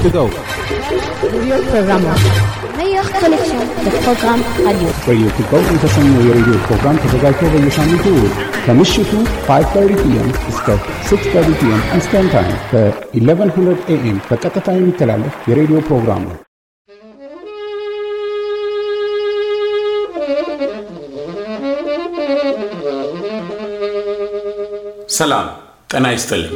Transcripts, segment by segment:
to go. Radio Programa. Meilleure collection de programmes radio. Radio to go የተሰኘው የሬዲዮ ፕሮግራም ተዘጋጅቶ በየሳምንቱ እሁድ ከምሽቱ 5:30 ፒኤም እስከ 6:30 ፒኤም ኢስተርን ታይም በ1100 ኤኤም በቀጥታ የሚተላለፍ የሬዲዮ ፕሮግራም ነው። ሰላም ጤና ይስጥልኝ።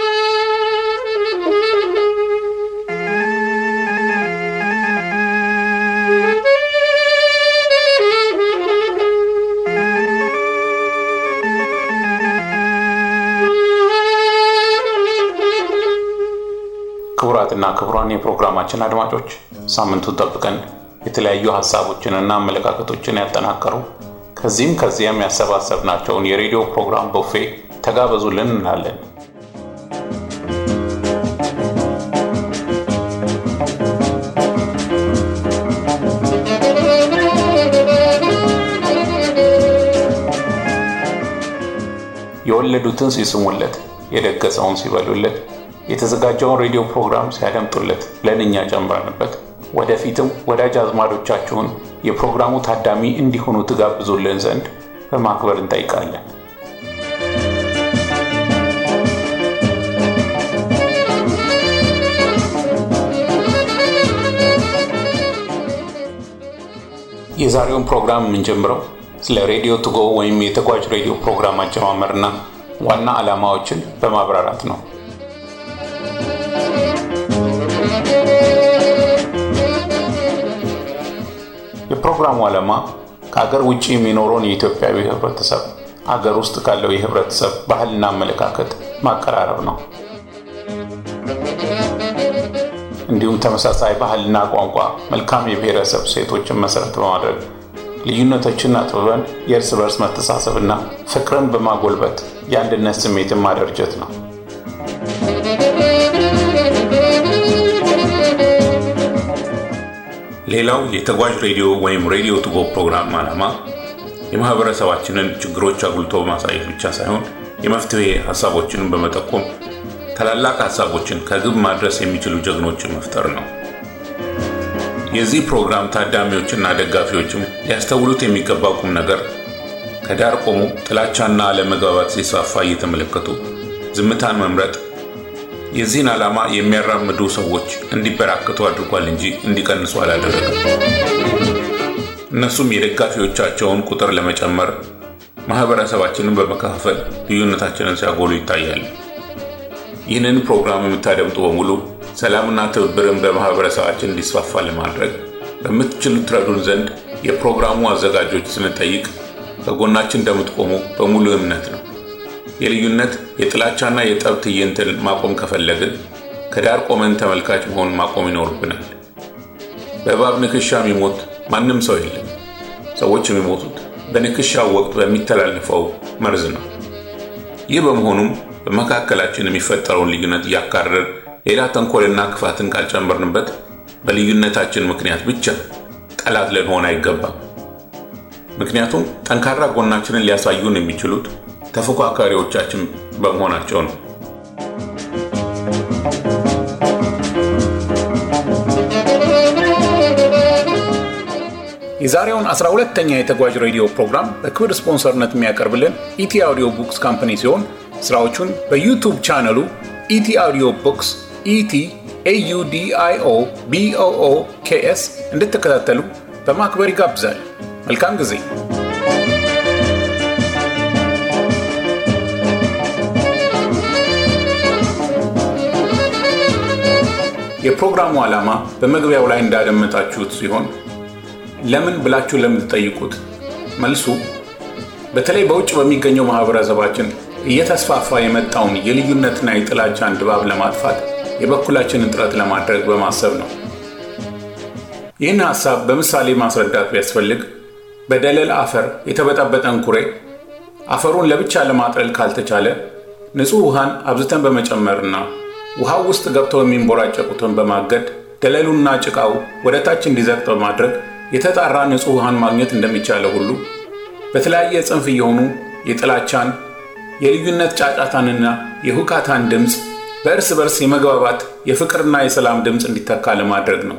ክቡራትና ክቡራን የፕሮግራማችን አድማጮች ሳምንቱን ጠብቀን የተለያዩ ሀሳቦችንና አመለካከቶችን ያጠናቀሩ ከዚህም ከዚያም ያሰባሰብናቸውን የሬዲዮ ፕሮግራም ቡፌ ተጋበዙልን እንላለን። የወለዱትን ሲስሙለት፣ የደገሰውን ሲበሉለት፣ የተዘጋጀውን ሬዲዮ ፕሮግራም ሲያደምጡለት ለንኛ ጨምረንበት ወደፊትም ወዳጅ አዝማዶቻችሁን የፕሮግራሙ ታዳሚ እንዲሆኑ ትጋብዙልን ዘንድ በማክበር እንጠይቃለን። የዛሬውን ፕሮግራም የምንጀምረው ስለ ሬዲዮ ቱጎ ወይም የተጓዥ ሬዲዮ ፕሮግራም አጀማመርና ዋና ዓላማዎችን በማብራራት ነው። የፕሮግራሙ ዓላማ ከአገር ውጭ የሚኖረውን የኢትዮጵያዊ ህብረተሰብ አገር ውስጥ ካለው የህብረተሰብ ባህልና አመለካከት ማቀራረብ ነው። እንዲሁም ተመሳሳይ ባህልና ቋንቋ፣ መልካም የብሔረሰብ ሴቶችን መሰረት በማድረግ ልዩነቶችን አጥብበን የእርስ በርስ መተሳሰብና ፍቅርን በማጎልበት የአንድነት ስሜትን ማደርጀት ነው። ሌላው የተጓዥ ሬዲዮ ወይም ሬዲዮ ቱጎ ፕሮግራም ዓላማ የማህበረሰባችንን ችግሮች አጉልቶ በማሳየት ብቻ ሳይሆን የመፍትሄ ሀሳቦችንን በመጠቆም ታላላቅ ሀሳቦችን ከግብ ማድረስ የሚችሉ ጀግኖችን መፍጠር ነው። የዚህ ፕሮግራም ታዳሚዎችና ደጋፊዎችም ሊያስተውሉት የሚገባው ቁም ነገር ከዳር ቆሞ ጥላቻና አለመግባባት ሲስፋፋ እየተመለከቱ ዝምታን መምረጥ የዚህን ዓላማ የሚያራምዱ ሰዎች እንዲበራከቱ አድርጓል እንጂ እንዲቀንሱ አላደረገም። እነሱም የደጋፊዎቻቸውን ቁጥር ለመጨመር ማህበረሰባችንን በመከፋፈል ልዩነታችንን ሲያጎሉ ይታያል። ይህንን ፕሮግራም የምታደምጡ በሙሉ ሰላምና ትብብርን በማህበረሰባችን እንዲስፋፋ ለማድረግ በምትችሉት ትረዱን ዘንድ የፕሮግራሙ አዘጋጆች ስንጠይቅ ከጎናችን እንደምትቆሙ በሙሉ እምነት ነው። የልዩነት የጥላቻና የጠብ ትዕይንትን ማቆም ከፈለግን ከዳር ቆመን ተመልካች መሆን ማቆም ይኖርብናል። በእባብ ንክሻ የሚሞት ማንም ሰው የለም። ሰዎች የሚሞቱት በንክሻው ወቅት በሚተላለፈው መርዝ ነው። ይህ በመሆኑም በመካከላችን የሚፈጠረውን ልዩነት እያካረር ሌላ ተንኮልና ክፋትን ካልጨመርንበት በልዩነታችን ምክንያት ብቻ ጠላት ልንሆን አይገባም። ምክንያቱም ጠንካራ ጎናችንን ሊያሳዩን የሚችሉት ተፎካካሪዎቻችን በመሆናቸው ነው። የዛሬውን 12ተኛ የተጓዥ ሬዲዮ ፕሮግራም በክብር ስፖንሰርነት የሚያቀርብልን ኢቲ አውዲዮ ቡክስ ካምፓኒ ሲሆን ስራዎቹን በዩቱብ ቻነሉ ኢቲ አውዲዮ ቡክስ ኢቲ ኤዩዲአይኦ ቢኦኦ ኬኤስ እንድትከታተሉ በማክበር ይጋብዛል። መልካም ጊዜ። የፕሮግራሙ ዓላማ በመግቢያው ላይ እንዳደመጣችሁት ሲሆን ለምን ብላችሁ ለምትጠይቁት መልሱ በተለይ በውጭ በሚገኘው ማህበረሰባችን እየተስፋፋ የመጣውን የልዩነትና የጥላቻን ድባብ ለማጥፋት የበኩላችንን ጥረት ለማድረግ በማሰብ ነው። ይህን ሐሳብ በምሳሌ ማስረዳት ቢያስፈልግ በደለል አፈር የተበጣበጠን ኩሬ አፈሩን ለብቻ ለማጥረል ካልተቻለ ንጹሕ ውሃን አብዝተን በመጨመርና ውሃው ውስጥ ገብተው የሚንቦራጨቁትን በማገድ ደለሉና ጭቃው ወደ ታች እንዲዘቅጥ በማድረግ የተጣራ ንጹሕ ውሃን ማግኘት እንደሚቻለው ሁሉ በተለያየ ጽንፍ እየሆኑ የጥላቻን የልዩነት ጫጫታንና የሁካታን ድምፅ በእርስ በርስ የመግባባት የፍቅርና የሰላም ድምፅ እንዲተካ ለማድረግ ነው።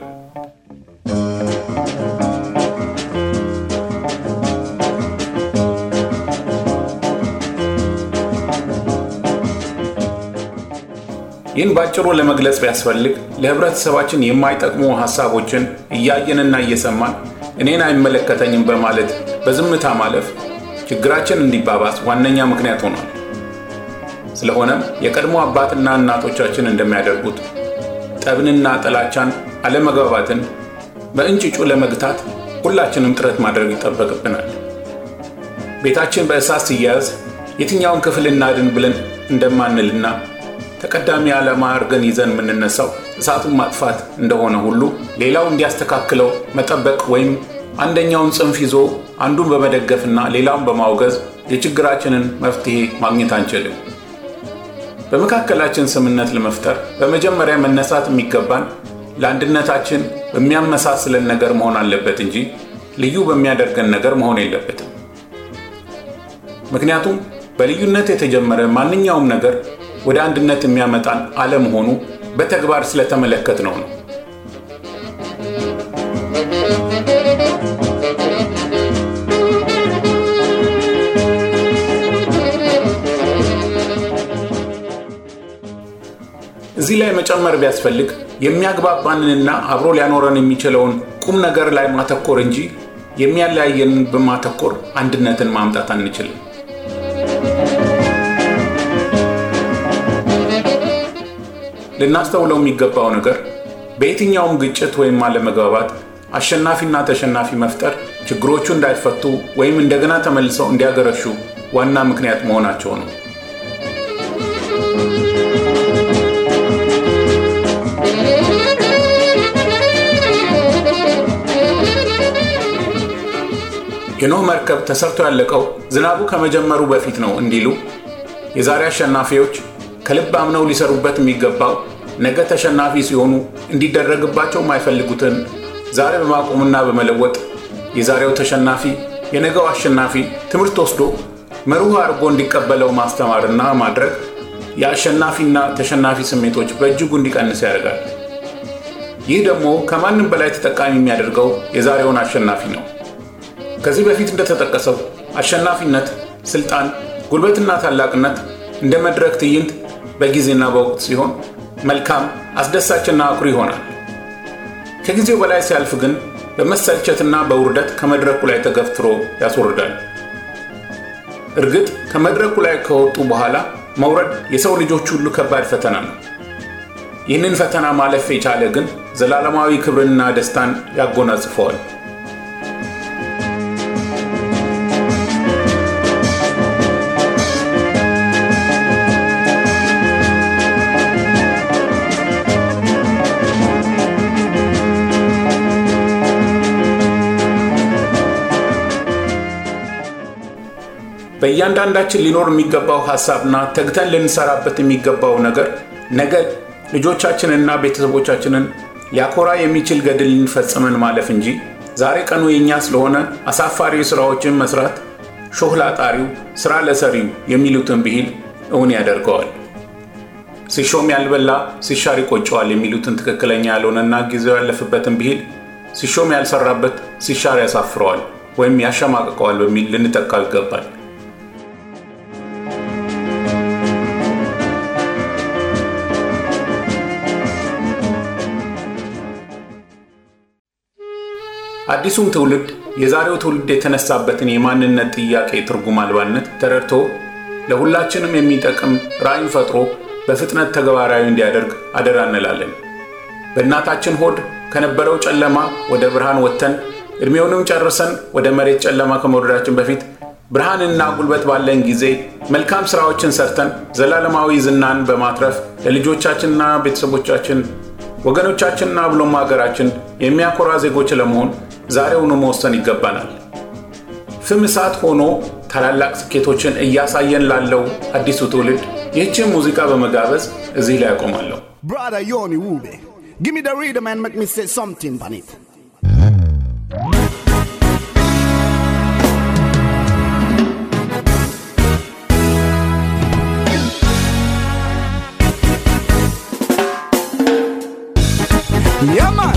ይህን ባጭሩ ለመግለጽ ቢያስፈልግ ለህብረተሰባችን የማይጠቅሙ ሀሳቦችን እያየንና እየሰማን እኔን አይመለከተኝም በማለት በዝምታ ማለፍ ችግራችን እንዲባባስ ዋነኛ ምክንያት ሆኗል። ስለሆነም የቀድሞ አባትና እናቶቻችን እንደሚያደርጉት ጠብንና ጥላቻን፣ አለመግባባትን በእንጭጩ ለመግታት ሁላችንም ጥረት ማድረግ ይጠበቅብናል። ቤታችን በእሳት ሲያያዝ የትኛውን ክፍል እናድን ብለን እንደማንልና ተቀዳሚ ዓላማ አድርገን ይዘን የምንነሳው እሳቱን ማጥፋት እንደሆነ ሁሉ ሌላው እንዲያስተካክለው መጠበቅ ወይም አንደኛውን ጽንፍ ይዞ አንዱን በመደገፍና ሌላውን በማውገዝ የችግራችንን መፍትሄ ማግኘት አንችልም። በመካከላችን ስምነት ለመፍጠር በመጀመሪያ መነሳት የሚገባን ለአንድነታችን በሚያመሳስለን ነገር መሆን አለበት እንጂ ልዩ በሚያደርገን ነገር መሆን የለበትም። ምክንያቱም በልዩነት የተጀመረ ማንኛውም ነገር ወደ አንድነት የሚያመጣን አለመሆኑ በተግባር ስለተመለከት ነው ነው። እዚህ ላይ መጨመር ቢያስፈልግ የሚያግባባንንና አብሮ ሊያኖረን የሚችለውን ቁም ነገር ላይ ማተኮር እንጂ የሚያለያየንን በማተኮር አንድነትን ማምጣት አንችልም። ልናስተውለው የሚገባው ነገር በየትኛውም ግጭት ወይም አለመግባባት አሸናፊና ተሸናፊ መፍጠር ችግሮቹ እንዳይፈቱ ወይም እንደገና ተመልሰው እንዲያገረሹ ዋና ምክንያት መሆናቸው ነው። የኖህ መርከብ ተሰርቶ ያለቀው ዝናቡ ከመጀመሩ በፊት ነው እንዲሉ የዛሬ አሸናፊዎች ከልብ አምነው ሊሰሩበት የሚገባው ነገ ተሸናፊ ሲሆኑ እንዲደረግባቸው የማይፈልጉትን ዛሬ በማቆምና በመለወጥ የዛሬው ተሸናፊ የነገው አሸናፊ ትምህርት ወስዶ መርሁ አድርጎ እንዲቀበለው ማስተማርና ማድረግ የአሸናፊና ተሸናፊ ስሜቶች በእጅጉ እንዲቀንስ ያደርጋል። ይህ ደግሞ ከማንም በላይ ተጠቃሚ የሚያደርገው የዛሬውን አሸናፊ ነው። ከዚህ በፊት እንደተጠቀሰው አሸናፊነት፣ ስልጣን፣ ጉልበትና ታላቅነት እንደ መድረክ ትዕይንት በጊዜና በወቅት ሲሆን መልካም አስደሳችና አኩሪ ይሆናል። ከጊዜው በላይ ሲያልፍ ግን በመሰልቸትና በውርደት ከመድረኩ ላይ ተገፍትሮ ያስወርዳል። እርግጥ ከመድረኩ ላይ ከወጡ በኋላ መውረድ የሰው ልጆች ሁሉ ከባድ ፈተና ነው። ይህንን ፈተና ማለፍ የቻለ ግን ዘላለማዊ ክብርንና ደስታን ያጎናጽፈዋል። በእያንዳንዳችን ሊኖር የሚገባው ሀሳብና ተግተን ልንሰራበት የሚገባው ነገር ነገ ልጆቻችንና ቤተሰቦቻችንን ሊያኮራ የሚችል ገድል ልንፈጽመን ማለፍ እንጂ ዛሬ ቀኑ የእኛ ስለሆነ አሳፋሪ ስራዎችን መስራት ሾህ ላጣሪው ስራ ለሰሪው የሚሉትን ብሂል እውን ያደርገዋል። ሲሾም ያልበላ ሲሻር ይቆጨዋል የሚሉትን ትክክለኛ ያልሆነና ጊዜው ያለፍበትን ብሂል ሲሾም ያልሰራበት ሲሻር ያሳፍረዋል ወይም ያሸማቅቀዋል በሚል ልንጠቃው ይገባል። አዲሱም ትውልድ የዛሬው ትውልድ የተነሳበትን የማንነት ጥያቄ ትርጉም አልባነት ተረድቶ ለሁላችንም የሚጠቅም ራዕይን ፈጥሮ በፍጥነት ተግባራዊ እንዲያደርግ አደራ እንላለን። በእናታችን ሆድ ከነበረው ጨለማ ወደ ብርሃን ወጥተን ዕድሜውንም ጨርሰን ወደ መሬት ጨለማ ከመውረዳችን በፊት ብርሃንና ጉልበት ባለን ጊዜ መልካም ሥራዎችን ሰርተን ዘላለማዊ ዝናን በማትረፍ ለልጆቻችንና ቤተሰቦቻችን ወገኖቻችንና ብሎም ሀገራችን የሚያኮራ ዜጎች ለመሆን ዛሬውኑ መወሰን ይገባናል። ፍም እሳት ሆኖ ታላላቅ ስኬቶችን እያሳየን ላለው አዲሱ ትውልድ ይህችን ሙዚቃ በመጋበዝ እዚህ ላይ ያቆማለሁ። Brother Yoni Wube, give me the rhythm and make me say something on it. Yeah, man.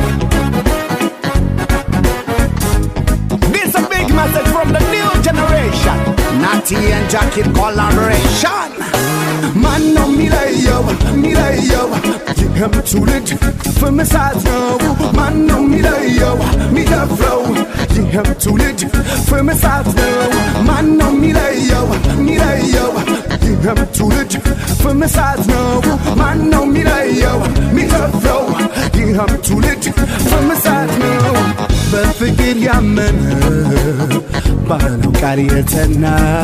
This a big message from the new generation. Natty and Jackie collaboration. Man ነው የሚለየው የሚለየው ይህም ትውልድ ፍምሳት ነው ማን ነው የሚለየው የሚደፍረው ይህም ትውልድ ፍምሳት ነው ማን ነው የሚለየው የሚለየው ይህም ትውልድ ፍምሳት ነው ማን ነው የሚለየው የሚደፍረው ይህም ትውልድ ፍምሳት ነው በፍቅር ያመነ ባለው ቃል የተና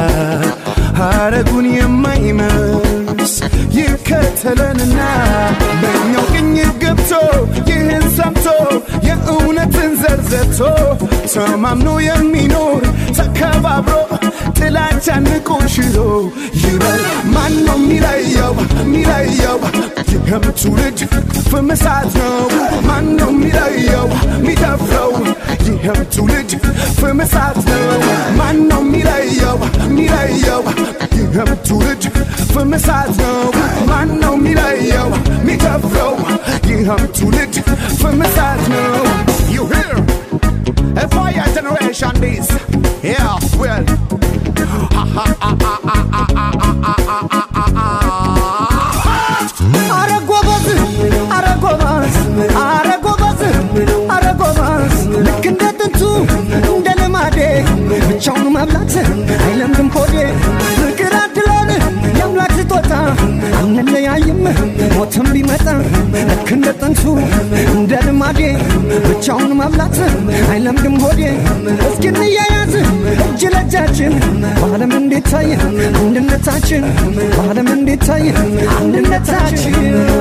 ሐረጉን የማይመስ ይከተለንና በእኛው ቅኝ ገብቶ ይህን ሰምቶ የእውነትን ዘርዘቶ ተማምኖ የሚኖር ተከባብሮ ጥላቻን ንቆ ሽሮ ይበል ማን ነው የሚለየው የሚለየው ይህም ትውልድ ፍምሳት ነው ማን ነው የሚለየው የሚደፍረው ይህም ትውልድ ፍምሳት ነው ማን ነው የሚለየው የሚለየው ይህም ትውልድ ፍምሳት ነው ማን ነው የሚለየው የሚደፍረው ይህም ትውልድ ፍምሳት ነው You hear? A fire generation this Yeah, well Ha ha ha ha ha ha ha ha ha ha ha አረ ጎበዝ አረ ጎበዝ አረ ጎበዝ አረ ጎበዝ ልክ እንደ ጥንቱ እንደ ልማዴ ብቻውን መብላት አይለምድም ሆዴ ፍቅር አድለን የአምላክ ስጦታ አንለያይም ሞትም ቢመጣ ልክ እንደ ጥንቱ እንደ ልማዴ ብቻውን መብላት አይለምድም ሆዴ እስኪ እንያያዝ እጅ ለእጃችን በዓለም እንዴት ታየ አንድነታችን በዓለም እንዴት ታየ አንድነታችን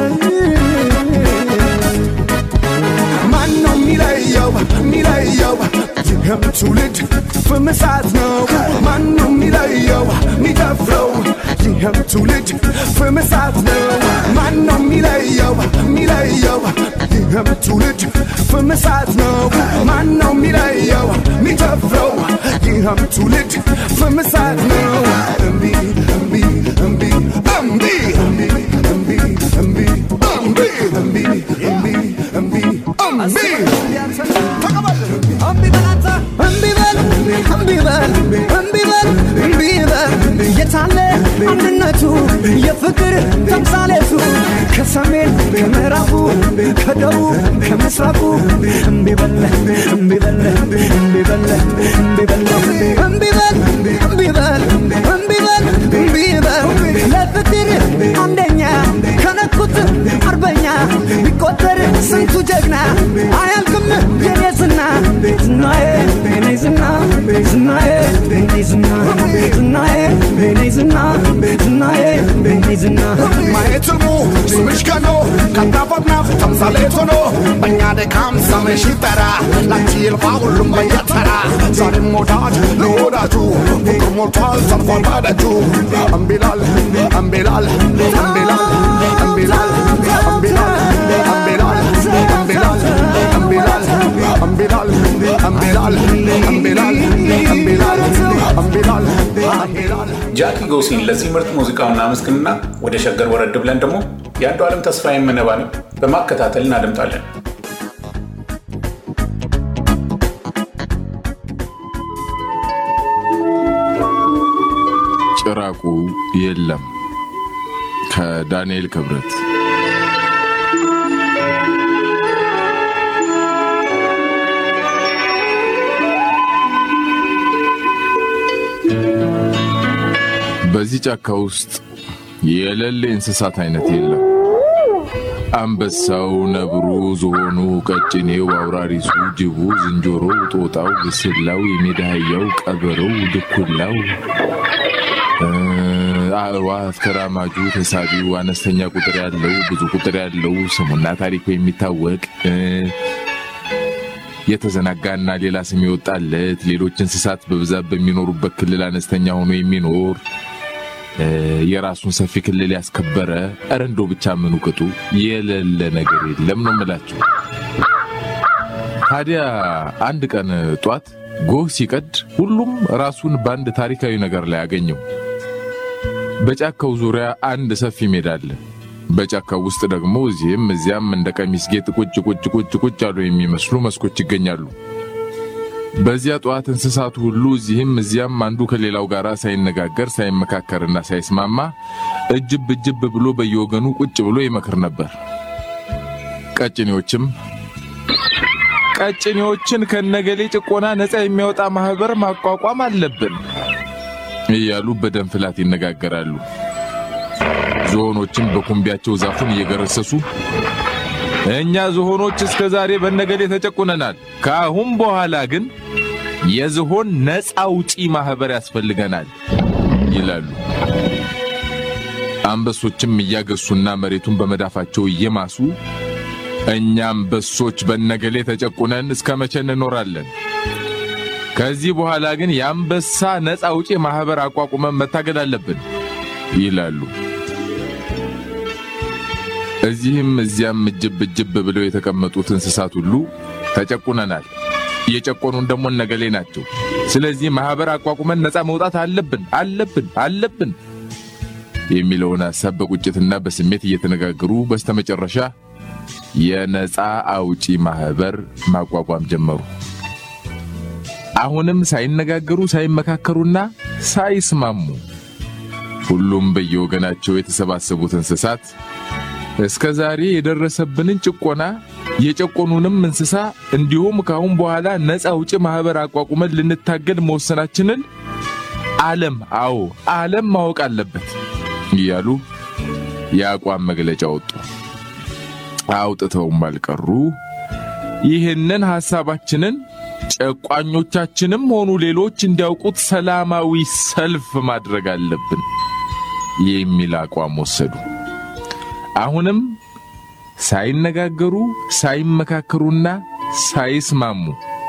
ማን ነው የሚለየው የሚለየው ይህም ትውልድ ፍምሳት ነው ማን ነው የሚለየው የሚደፍረው ይህም ትውልድ ፍምሳት ነው ማን ነው የሚለየው የሚለየው ይህም ትውልድ ፍምሳት ነው ማን ነው የሚለየው የሚደፍረው ይህም ትውልድ ፍምሳት ነው እምቢ እምቢ እምቢ እምቢ እምቢ እምቢ እምቢ እምቢ እምቢ እምቢ እምቢ እምቢ ተቀበል እምቢ በል አንተ እምቢ በል እምቢ በል እምቢ በል እምቢ በል የታለ አንድነቱ የፍቅር ተምሳሌቱ ከሰሜን ከምዕራቡ ከደቡብ ከምስራቁ እምቢ በል እምቢ በል እምቢ በል እምቢ በል እምቢ በል እምቢ በል እምቢ በል እምቢ በል ለፍቅር አንደኛ ከነኩት አርበኛ ቢቆጠር ስንቱ ጀግና አያልቅም የኔ ዝና ዝናዬ የኔ ዝና ዝናዬ የኔ ዝና ዝናዬ የኔ ዝና ዝናዬ የኔ ዝና ማየት ህልሙ ስምሽ ከኖ ከናፈናፍ ተምሳሌት ሆኖ በእኛ ድካም ስምሽ ይጠራ ላንቺ ይልፋ ሁሉም በየተራ ዛሬም ወዳጅ ለወዳጁ ፍቅር ሞልቷል ተርፏል በደጁ እምቢላል እምቢላል እምቢላል እምቢላል እምቢላል እምቢላል እምቢላል እምቢላል እምቢላል እምቢላል እምቢላል እምቢላል እምቢላል እምቢላል ጃኪ ጎሲን ለዚህ ምርጥ ሙዚቃው እናመስግንና ወደ ሸገር ወረድ ብለን ደግሞ የአንዱ ዓለም ተስፋዬን መነባነብ በማከታተል እናደምጣለን። ጭራቁ የለም ከዳንኤል ክብረት በዚህ ጫካ ውስጥ የሌለ እንስሳት አይነት የለም። አንበሳው፣ ነብሩ፣ ዝሆኑ፣ ቀጭኔው፣ አውራሪሱ፣ ጅቡ፣ ዝንጀሮው፣ ጦጣው፣ ግስላው፣ የሜዳ አህያው፣ ቀበሮው፣ ድኩላው፣ እ፣ አእዋፍ፣ ተራማጁ፣ ተሳቢው፣ አነስተኛ ቁጥር ያለው፣ ብዙ ቁጥር ያለው፣ ስሙና ታሪኩ የሚታወቅ እ፣ የተዘናጋና ሌላ ስም የወጣለት ሌሎች እንስሳት በብዛት በሚኖሩበት ክልል አነስተኛ ሆኖ የሚኖር እ፣ የራሱን ሰፊ ክልል ያስከበረ እረ እንደው ብቻ ምኑ ቅጡ የሌለ ነገር የለም ነው የምላችሁ። ታዲያ አንድ ቀን ጧት ጎህ ሲቀድ ሁሉም ራሱን በአንድ ታሪካዊ ነገር ላይ አገኘው። በጫካው ዙሪያ አንድ ሰፊ ሜዳ አለ። በጫካው ውስጥ ደግሞ እዚህም እዚያም እንደ ቀሚስ ጌጥ ቁጭ ቁጭ ቁጭ ቁጭ ያሉ የሚመስሉ መስኮች ይገኛሉ። በዚያ ጠዋት እንስሳቱ ሁሉ እዚህም እዚያም አንዱ ከሌላው ጋር ሳይነጋገር ሳይመካከርና ሳይስማማ እጅብ እጅብ ብሎ በየወገኑ ቁጭ ብሎ ይመክር ነበር። ቀጭኔዎችም ቀጭኔዎችን ከነገሌ ጭቆና ነፃ የሚያወጣ ማህበር ማቋቋም አለብን እያሉ በደም ፍላት ይነጋገራሉ። ዝሆኖችም በኩምቢያቸው ዛፉን እየገረሰሱ እኛ ዝሆኖች እስከ ዛሬ በነገሌ ተጨቁነናል፣ ከአሁን በኋላ ግን የዝሆን ነፃ አውጪ ማህበር ያስፈልገናል ይላሉ። አንበሶችም እያገሱና መሬቱን በመዳፋቸው እየማሱ እኛ አንበሶች በነገሌ ተጨቁነን እስከ መቼ እንኖራለን? ከዚህ በኋላ ግን የአንበሳ ነፃ አውጪ ማህበር አቋቁመን መታገል አለብን ይላሉ። እዚህም እዚያም እጅብ እጅብ ብለው የተቀመጡት እንስሳት ሁሉ ተጨቁነናል፣ እየጨቆኑን ደግሞ እነገሌ ናቸው። ስለዚህ ማህበር አቋቁመን ነፃ መውጣት አለብን አለብን አለብን የሚለውን ሐሳብ በቁጭትና በስሜት እየተነጋገሩ በስተመጨረሻ የነፃ አውጪ ማህበር ማቋቋም ጀመሩ። አሁንም ሳይነጋገሩ ሳይመካከሩና ሳይስማሙ ሁሉም በየወገናቸው የተሰባሰቡት እንስሳት እስከ ዛሬ የደረሰብንን ጭቆና የጨቆኑንም እንስሳ እንዲሁም ከአሁን በኋላ ነፃ አውጪ ማህበር አቋቁመን ልንታገል መወሰናችንን ዓለም አዎ ዓለም ማወቅ አለበት እያሉ የአቋም መግለጫ ወጡ። አውጥተውም አልቀሩ ይህንን ሐሳባችንን ጨቋኞቻችንም ሆኑ ሌሎች እንዲያውቁት ሰላማዊ ሰልፍ ማድረግ አለብን የሚል አቋም ወሰዱ። አሁንም ሳይነጋገሩ ሳይመካከሩና ሳይስማሙ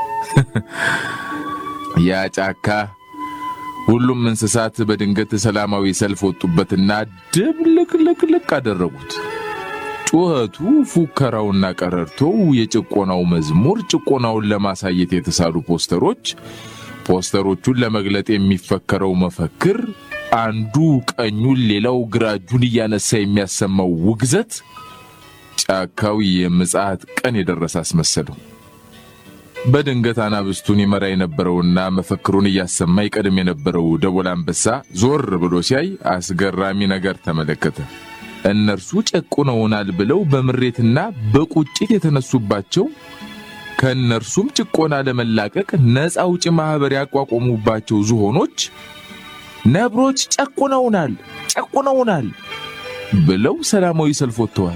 ያ ጫካ ሁሉም እንስሳት በድንገት ሰላማዊ ሰልፍ ወጡበትና ድብልቅልቅልቅ አደረጉት። ጩኸቱ፣ ፉከራውና ቀረርቶው፣ የጭቆናው መዝሙር፣ ጭቆናውን ለማሳየት የተሳሉ ፖስተሮች፣ ፖስተሮቹን ለመግለጥ የሚፈከረው መፈክር፣ አንዱ ቀኙን ሌላው ግራ እጁን እያነሳ የሚያሰማው ውግዘት ጫካው የምጽአት ቀን የደረሰ አስመሰለው። በድንገት አናብስቱን ይመራ የነበረውና መፈክሩን እያሰማ ይቀድም የነበረው ደቦል አንበሳ ዞር ብሎ ሲያይ አስገራሚ ነገር ተመለከተ። እነርሱ ጨቁነውናል ብለው በምሬትና በቁጭት የተነሱባቸው ከእነርሱም ጭቆና ለመላቀቅ ነፃ አውጪ ማህበር ያቋቋሙባቸው ዝሆኖች ነብሮች ጨቁነውናል ጨቁነውናል ብለው ሰላማዊ ሰልፍ ወጥተዋል።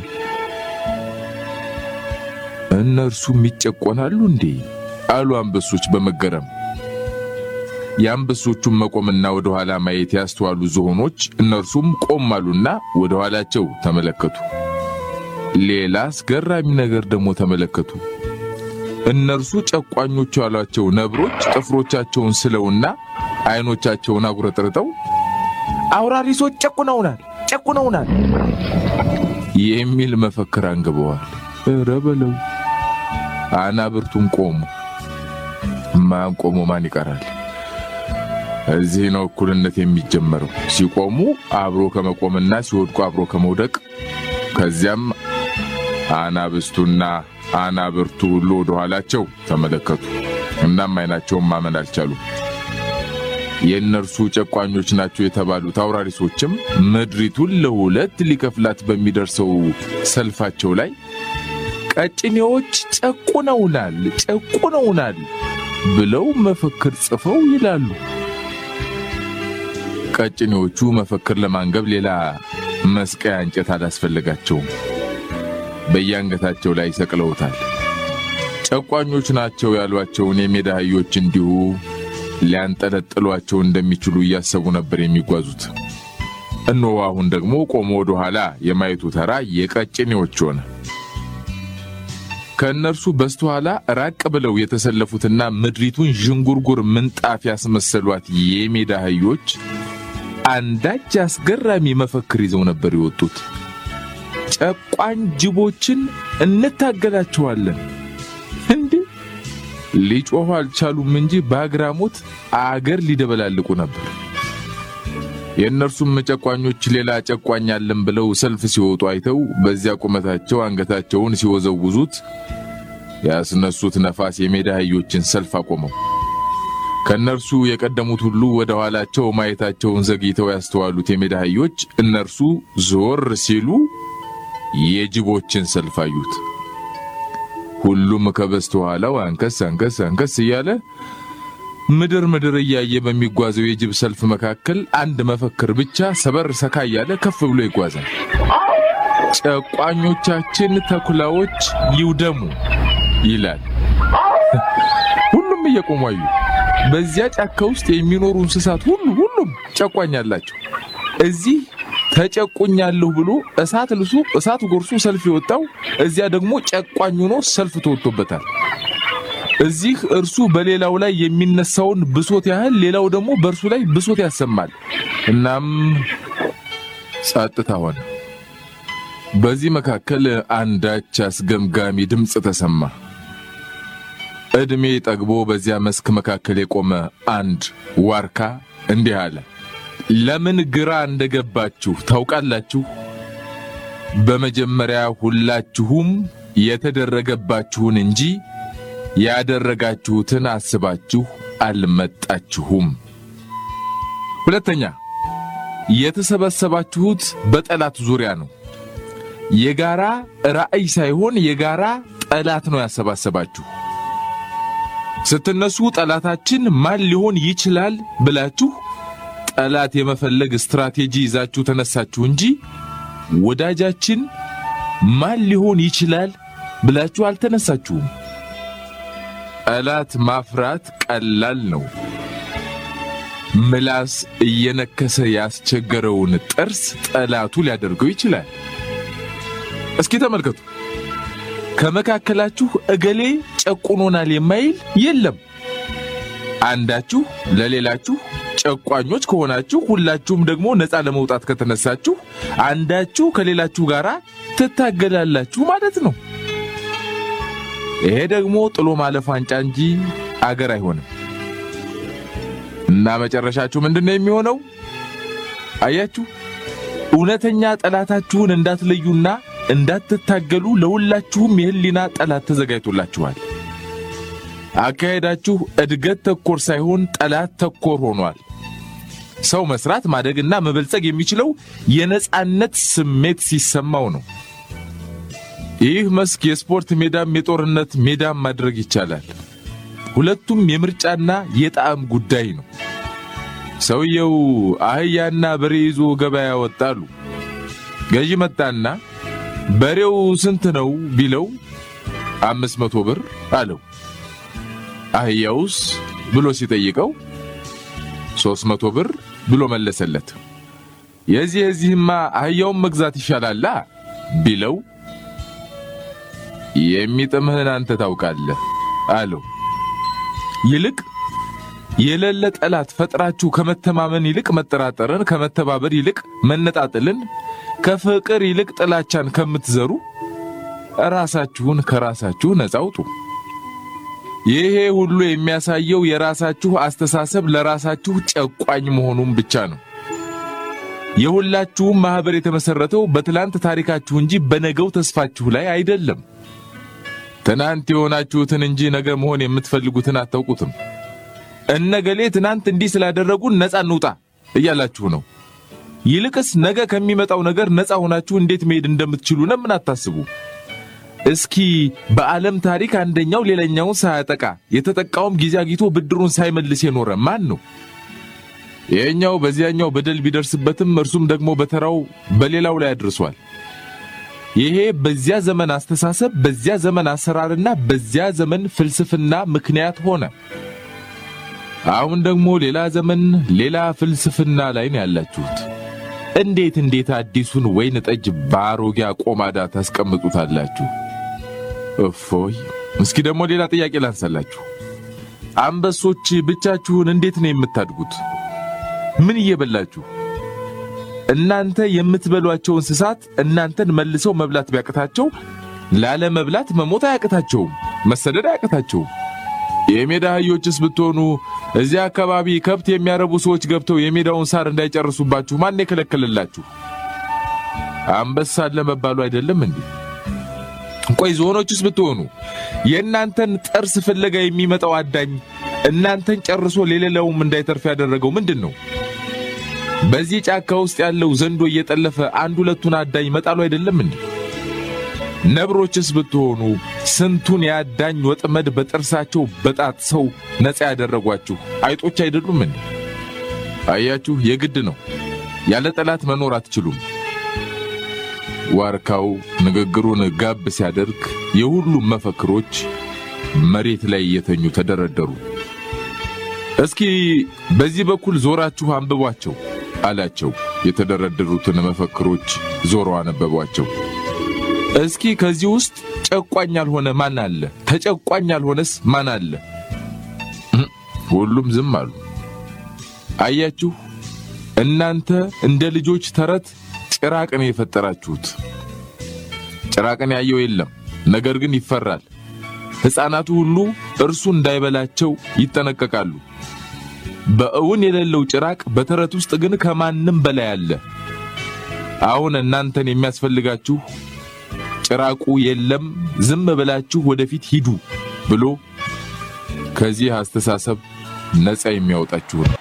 እነርሱም ይጨቆናሉ እንዴ? አሉ አንበሶች በመገረም። የአንበሶቹን መቆምና ወደ ኋላ ማየት ያስተዋሉ ዝሆኖች እነርሱም ቆም አሉና ወደ ኋላቸው ተመለከቱ። ሌላ አስገራሚ ነገር ደግሞ ተመለከቱ። እነርሱ ጨቋኞቹ ያሏቸው ነብሮች ጥፍሮቻቸውን ስለውና አይኖቻቸውን አጉረጥርጠው አውራሪሶች ጨቁነውናል ጨቁነውናል የሚል መፈክር አንግበዋል። ኧረ በለው አናብርቱም ቆሙ። ማን ቆሞ ማን ይቀራል? እዚህ ነው እኩልነት የሚጀመረው። ሲቆሙ አብሮ ከመቆምና ሲወድቁ አብሮ ከመውደቅ፣ ከዚያም አናብስቱና አናብርቱ ሁሉ ወደ ኋላቸው ተመለከቱ። እናም አይናቸውን ማመን አልቻሉም። የእነርሱ ጨቋኞች ናቸው የተባሉት አውራሪሶችም ምድሪቱን ለሁለት ሊከፍላት በሚደርሰው ሰልፋቸው ላይ ቀጭኔዎች ጨቁነውናል ጨቁነውናል ብለው መፈክር ጽፈው ይላሉ። ቀጭኔዎቹ መፈክር ለማንገብ ሌላ መስቀያ እንጨት አላስፈለጋቸውም። በየአንገታቸው ላይ ሰቅለውታል። ጨቋኞች ናቸው ያሏቸውን የሜዳ አህዮች እንዲሁ ሊያንጠለጥሏቸው እንደሚችሉ እያሰቡ ነበር የሚጓዙት። እነሆ አሁን ደግሞ ቆሞ ወደ ኋላ የማየቱ ተራ የቀጭኔዎች ሆነ። ከእነርሱ በስተኋላ ራቅ ብለው የተሰለፉትና ምድሪቱን ዥንጉርጉር ምንጣፍ ያስመሰሏት የሜዳ አህዮች አንዳች አስገራሚ መፈክር ይዘው ነበር የወጡት። ጨቋኝ ጅቦችን እንታገላቸዋለን። እንዴ ሊጮኹ አልቻሉም እንጂ በአግራሞት አገር ሊደበላልቁ ነበር። የእነርሱም ጨቋኞች ሌላ ጨቋኝ አለን ብለው ሰልፍ ሲወጡ አይተው በዚያ ቁመታቸው አንገታቸውን ሲወዘውዙት ያስነሱት ነፋስ የሜዳ አህዮችን ሰልፍ አቆመው። ከእነርሱ የቀደሙት ሁሉ ወደ ኋላቸው ማየታቸውን ዘግይተው ያስተዋሉት የሜዳ አህዮች እነርሱ ዞር ሲሉ የጅቦችን ሰልፍ አዩት። ሁሉም ከበስተኋላው አንከስ አንከስ አንከስ እያለ ምድር ምድር እያየ በሚጓዘው የጅብ ሰልፍ መካከል አንድ መፈክር ብቻ ሰበር ሰካ እያለ ከፍ ብሎ ይጓዛል። ጨቋኞቻችን ተኩላዎች ይውደሙ ይላል። ሁሉም እየቆሙ አዩ። በዚያ ጫካ ውስጥ የሚኖሩ እንስሳት ሁሉ ሁሉም ጨቋኝ አላቸው። እዚህ ተጨቁኛለሁ ብሎ እሳት ልሱ እሳት ጎርሶ ሰልፍ የወጣው እዚያ ደግሞ ጨቋኝ ሆኖ ሰልፍ ተወጥቶበታል። እዚህ እርሱ በሌላው ላይ የሚነሳውን ብሶት ያህል ሌላው ደግሞ በእርሱ ላይ ብሶት ያሰማል። እናም ጸጥታ ሆነ። በዚህ መካከል አንዳች አስገምጋሚ ድምፅ ተሰማ። ዕድሜ ጠግቦ በዚያ መስክ መካከል የቆመ አንድ ዋርካ እንዲህ አለ። ለምን ግራ እንደገባችሁ ታውቃላችሁ? በመጀመሪያ ሁላችሁም የተደረገባችሁን እንጂ ያደረጋችሁትን አስባችሁ አልመጣችሁም። ሁለተኛ የተሰበሰባችሁት በጠላት ዙሪያ ነው። የጋራ ራዕይ ሳይሆን የጋራ ጠላት ነው ያሰባሰባችሁ። ስትነሱ ጠላታችን ማን ሊሆን ይችላል ብላችሁ ጠላት የመፈለግ ስትራቴጂ ይዛችሁ ተነሳችሁ እንጂ ወዳጃችን ማን ሊሆን ይችላል ብላችሁ አልተነሳችሁም። ጠላት ማፍራት ቀላል ነው። ምላስ እየነከሰ ያስቸገረውን ጥርስ ጠላቱ ሊያደርገው ይችላል። እስኪ ተመልከቱ። ከመካከላችሁ እገሌ ጨቁኖናል የማይል የለም። አንዳችሁ ለሌላችሁ ጨቋኞች ከሆናችሁ ሁላችሁም ደግሞ ነፃ ለመውጣት ከተነሳችሁ አንዳችሁ ከሌላችሁ ጋር ትታገላላችሁ ማለት ነው። ይሄ ደግሞ ጥሎ ማለፍ ዋንጫ እንጂ አገር አይሆንም። እና መጨረሻችሁ ምንድነው የሚሆነው? አያችሁ፣ እውነተኛ ጠላታችሁን እንዳትለዩና እንዳትታገሉ ለሁላችሁም የህሊና ጠላት ተዘጋጅቶላችኋል። አካሄዳችሁ እድገት ተኮር ሳይሆን ጠላት ተኮር ሆኗል። ሰው መስራት ማደግና መበልጸግ የሚችለው የነጻነት ስሜት ሲሰማው ነው። ይህ መስክ የስፖርት ሜዳም የጦርነት ሜዳም ማድረግ ይቻላል። ሁለቱም የምርጫና የጣዕም ጉዳይ ነው። ሰውየው አህያና በሬ ይዞ ገበያ ወጣሉ። ገዢ መጣና በሬው ስንት ነው ቢለው አምስት መቶ ብር አለው። አህያውስ ብሎ ሲጠይቀው ሦስት መቶ ብር ብሎ መለሰለት። የዚህ የዚህማ አህያውን መግዛት ይሻላላ ቢለው የሚጥምህን አንተ ታውቃለህ አለው። ይልቅ የሌለ ጠላት ፈጥራችሁ ከመተማመን ይልቅ መጠራጠርን፣ ከመተባበር ይልቅ መነጣጥልን፣ ከፍቅር ይልቅ ጥላቻን ከምትዘሩ ራሳችሁን ከራሳችሁ ነጻ አውጡ። ይሄ ሁሉ የሚያሳየው የራሳችሁ አስተሳሰብ ለራሳችሁ ጨቋኝ መሆኑን ብቻ ነው። የሁላችሁም ማህበር የተመሰረተው በትላንት ታሪካችሁ እንጂ በነገው ተስፋችሁ ላይ አይደለም። ትናንት የሆናችሁትን እንጂ ነገ መሆን የምትፈልጉትን አታውቁትም። እነገሌ ትናንት እንዲህ ስላደረጉን ነፃ እንውጣ እያላችሁ ነው። ይልቅስ ነገ ከሚመጣው ነገር ነፃ ሆናችሁ እንዴት መሄድ እንደምትችሉ ለምን አታስቡ? እስኪ በዓለም ታሪክ አንደኛው ሌላኛውን ሳያጠቃ የተጠቃውም ጊዜ አግኝቶ ብድሩን ሳይመልስ የኖረ ማን ነው? ይሄኛው በዚያኛው በደል ቢደርስበትም እርሱም ደግሞ በተራው በሌላው ላይ አድርሷል። ይሄ በዚያ ዘመን አስተሳሰብ፣ በዚያ ዘመን አሰራርና በዚያ ዘመን ፍልስፍና ምክንያት ሆነ። አሁን ደግሞ ሌላ ዘመን ሌላ ፍልስፍና ላይ ነው ያላችሁት። እንዴት እንዴት አዲሱን ወይን ጠጅ በአሮጌ አቆማዳ ታስቀምጡታላችሁ? እፎይ! እስኪ ደግሞ ሌላ ጥያቄ ላንሳላችሁ። አንበሶች ብቻችሁን እንዴት ነው የምታድጉት? ምን እየበላችሁ? እናንተ የምትበሏቸው እንስሳት እናንተን መልሰው መብላት ቢያቅታቸው ላለመብላት መሞት አያቅታቸውም፣ መሰደድ አያቅታቸውም። የሜዳ አህዮችስ ብትሆኑ እዚያ አካባቢ ከብት የሚያረቡ ሰዎች ገብተው የሜዳውን ሳር እንዳይጨርሱባችሁ ማን የከለከለላችሁ? አንበሳ አለ መባሉ አይደለም እንዴ? ቆይ ዝሆኖችስ ብትሆኑ የእናንተን ጥርስ ፍለጋ የሚመጣው አዳኝ እናንተን ጨርሶ ለሌላውም እንዳይተርፍ ያደረገው ምንድን ነው? በዚህ ጫካ ውስጥ ያለው ዘንዶ እየጠለፈ አንድ ሁለቱን አዳኝ መጣሉ አይደለም እንዴ? ነብሮችስ ብትሆኑ ስንቱን የአዳኝ ወጥመድ በጥርሳቸው በጣጥሰው ነፃ ያደረጓችሁ አይጦች አይደሉም እንዴ? አያችሁ፣ የግድ ነው። ያለ ጠላት መኖር አትችሉም። ዋርካው ንግግሩን ጋብ ሲያደርግ የሁሉም መፈክሮች መሬት ላይ እየተኙ ተደረደሩ። እስኪ በዚህ በኩል ዞራችሁ አንብቧቸው አላቸው። የተደረደሩትን መፈክሮች ዞሮ አነበቧቸው። እስኪ ከዚህ ውስጥ ጨቋኝ ያልሆነ ማን አለ? ተጨቋኝ ያልሆነስ ማን አለ? ሁሉም ዝም አሉ። አያችሁ፣ እናንተ እንደ ልጆች ተረት ጭራቅን የፈጠራችሁት። ጭራቅን ያየው የለም፣ ነገር ግን ይፈራል። ሕፃናቱ ሁሉ እርሱ እንዳይበላቸው ይጠነቀቃሉ። በእውን የሌለው ጭራቅ በተረት ውስጥ ግን ከማንም በላይ አለ። አሁን እናንተን የሚያስፈልጋችሁ ጭራቁ የለም፣ ዝም ብላችሁ ወደፊት ሂዱ ብሎ ከዚህ አስተሳሰብ ነፃ የሚያወጣችሁ ነው።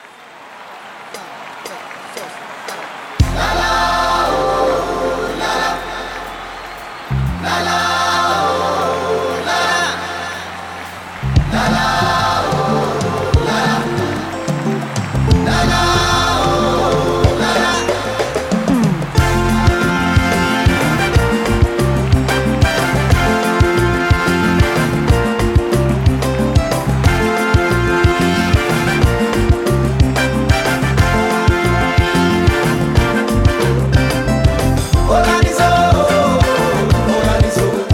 Organizo, organizo.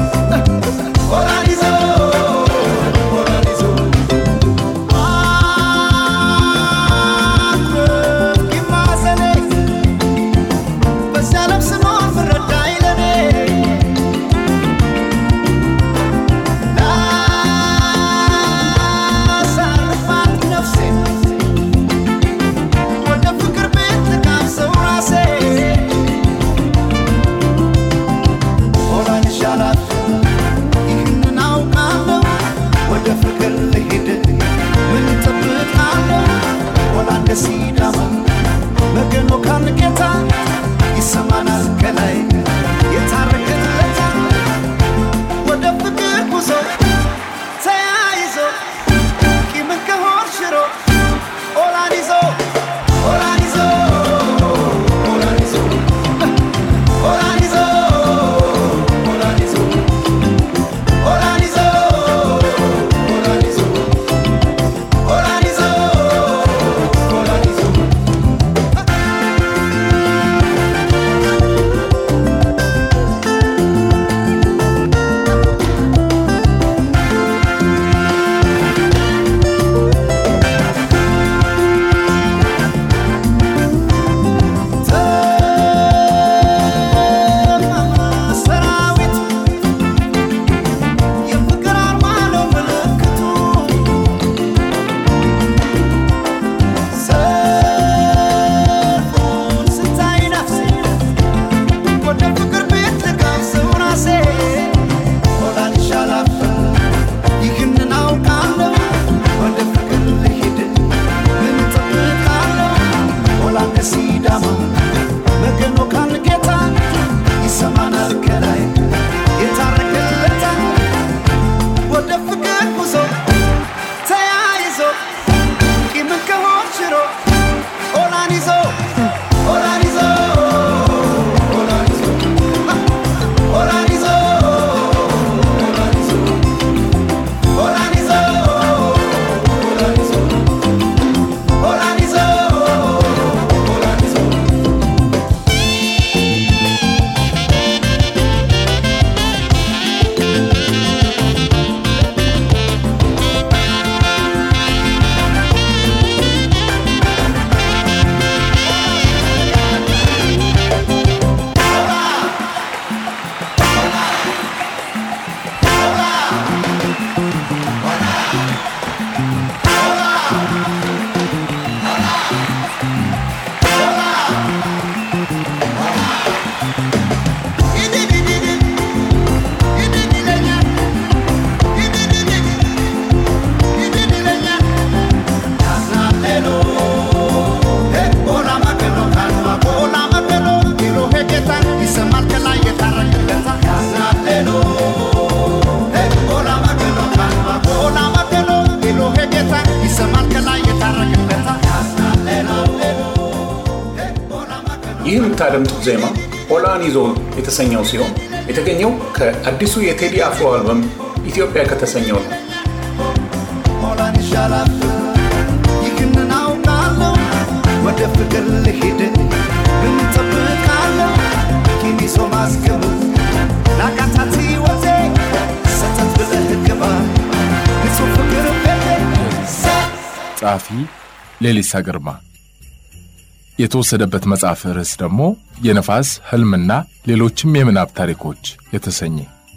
የምታደምጡት ዜማ ኦላን ይዞ የተሰኘው ሲሆን የተገኘው ከአዲሱ የቴዲ አፍሮ አልበም ኢትዮጵያ ከተሰኘው ነው። ሞላን ይሻላል ይህንን አውቃለሁ ወደ ፍቅር ልሂድ ምን ጠብቃለሁ ኪኒሶ ማስገቡ ላቃታት ወዜ ሰተት ብለህ ግባ ንጹህ ፍቅር ቤቴ ጸሐፊ ሌሊሳ ግርማ የተወሰደበት መጽሐፍ ርዕስ ደግሞ የነፋስ ህልምና ሌሎችም የምናብ ታሪኮች የተሰኘ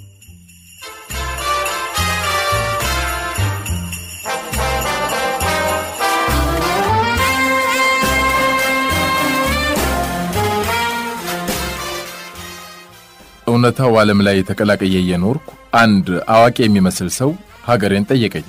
እውነታው ዓለም ላይ ተቀላቀየ እየኖርኩ አንድ አዋቂ የሚመስል ሰው ሀገሬን ጠየቀኝ።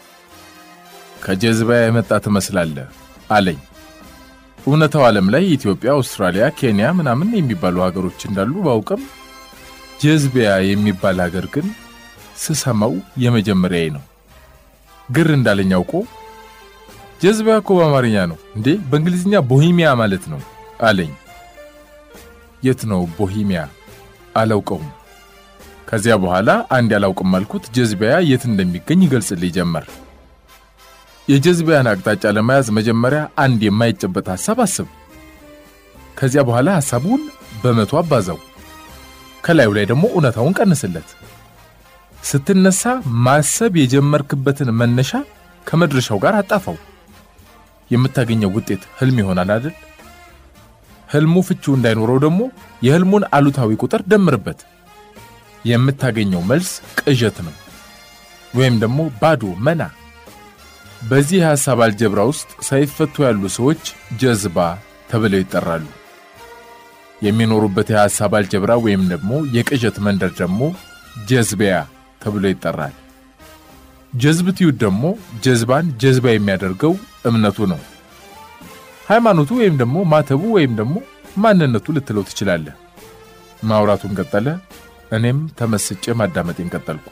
ከጀዝባ የመጣ ትመስላለህ አለኝ። እውነታው ዓለም ላይ ኢትዮጵያ፣ አውስትራሊያ፣ ኬንያ ምናምን የሚባሉ ሀገሮች እንዳሉ ባውቅም ጀዝቢያ የሚባል ሀገር ግን ስሰማው የመጀመሪያዬ ነው። ግር እንዳለኝ አውቆ ጀዝቢያ እኮ በአማርኛ ነው እንዴ? በእንግሊዝኛ ቦሂሚያ ማለት ነው አለኝ። የት ነው ቦሂሚያ? አላውቀውም። ከዚያ በኋላ አንድ ያላውቅም አልኩት። ጀዝቢያ የት እንደሚገኝ ይገልጽልኝ ጀመር። የጀዝቢያን አቅጣጫ ለመያዝ መጀመሪያ አንድ የማይጨበጥ ሐሳብ አስብ። ከዚያ በኋላ ሐሳቡን በመቶ አባዛው። ከላዩ ላይ ደግሞ እውነታውን ቀንስለት። ስትነሳ ማሰብ የጀመርክበትን መነሻ ከመድረሻው ጋር አጣፋው። የምታገኘው ውጤት ህልም ይሆናል አይደል? ህልሙ ፍቺው እንዳይኖረው ደግሞ የህልሙን አሉታዊ ቁጥር ደምርበት። የምታገኘው መልስ ቅዠት ነው ወይም ደግሞ ባዶ መና። በዚህ የሐሳብ አልጀብራ ውስጥ ሳይፈቱ ያሉ ሰዎች ጀዝባ ተብለው ይጠራሉ። የሚኖሩበት የሐሳብ አልጀብራ ወይም ደግሞ የቅዠት መንደር ደግሞ ጀዝቢያ ተብሎ ይጠራል። ጀዝብትዩት ደግሞ ጀዝባን ጀዝባ የሚያደርገው እምነቱ ነው። ሃይማኖቱ ወይም ደግሞ ማተቡ ወይም ደግሞ ማንነቱ ልትለው ትችላለህ። ማውራቱን ቀጠለ። እኔም ተመስጬ ማዳመጤን ቀጠልኩ።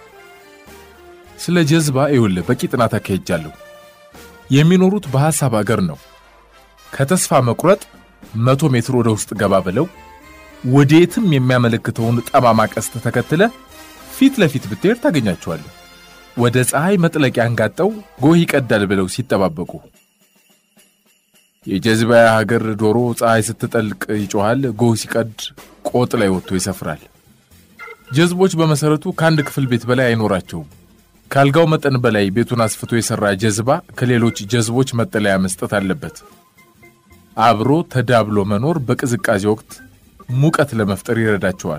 ስለ ጀዝባ ይውል በቂ ጥናት አካሄጃለሁ። የሚኖሩት በሐሳብ አገር ነው። ከተስፋ መቁረጥ መቶ ሜትር ወደ ውስጥ ገባ ብለው ወዴትም የሚያመለክተውን ጠማማ ቀስት ተከትለ ፊት ለፊት ብትሄድ ታገኛቸዋለህ። ወደ ፀሐይ መጥለቂያ አንጋጠው ጎህ ይቀዳል ብለው ሲጠባበቁ የጀዝባያ ሀገር ዶሮ ፀሐይ ስትጠልቅ ይጮኋል፣ ጎህ ሲቀድ ቆጥ ላይ ወጥቶ ይሰፍራል። ጀዝቦች በመሰረቱ ከአንድ ክፍል ቤት በላይ አይኖራቸውም። ካልጋው መጠን በላይ ቤቱን አስፍቶ የሰራ ጀዝባ ከሌሎች ጀዝቦች መጠለያ መስጠት አለበት። አብሮ ተዳብሎ መኖር በቅዝቃዜ ወቅት ሙቀት ለመፍጠር ይረዳቸዋል።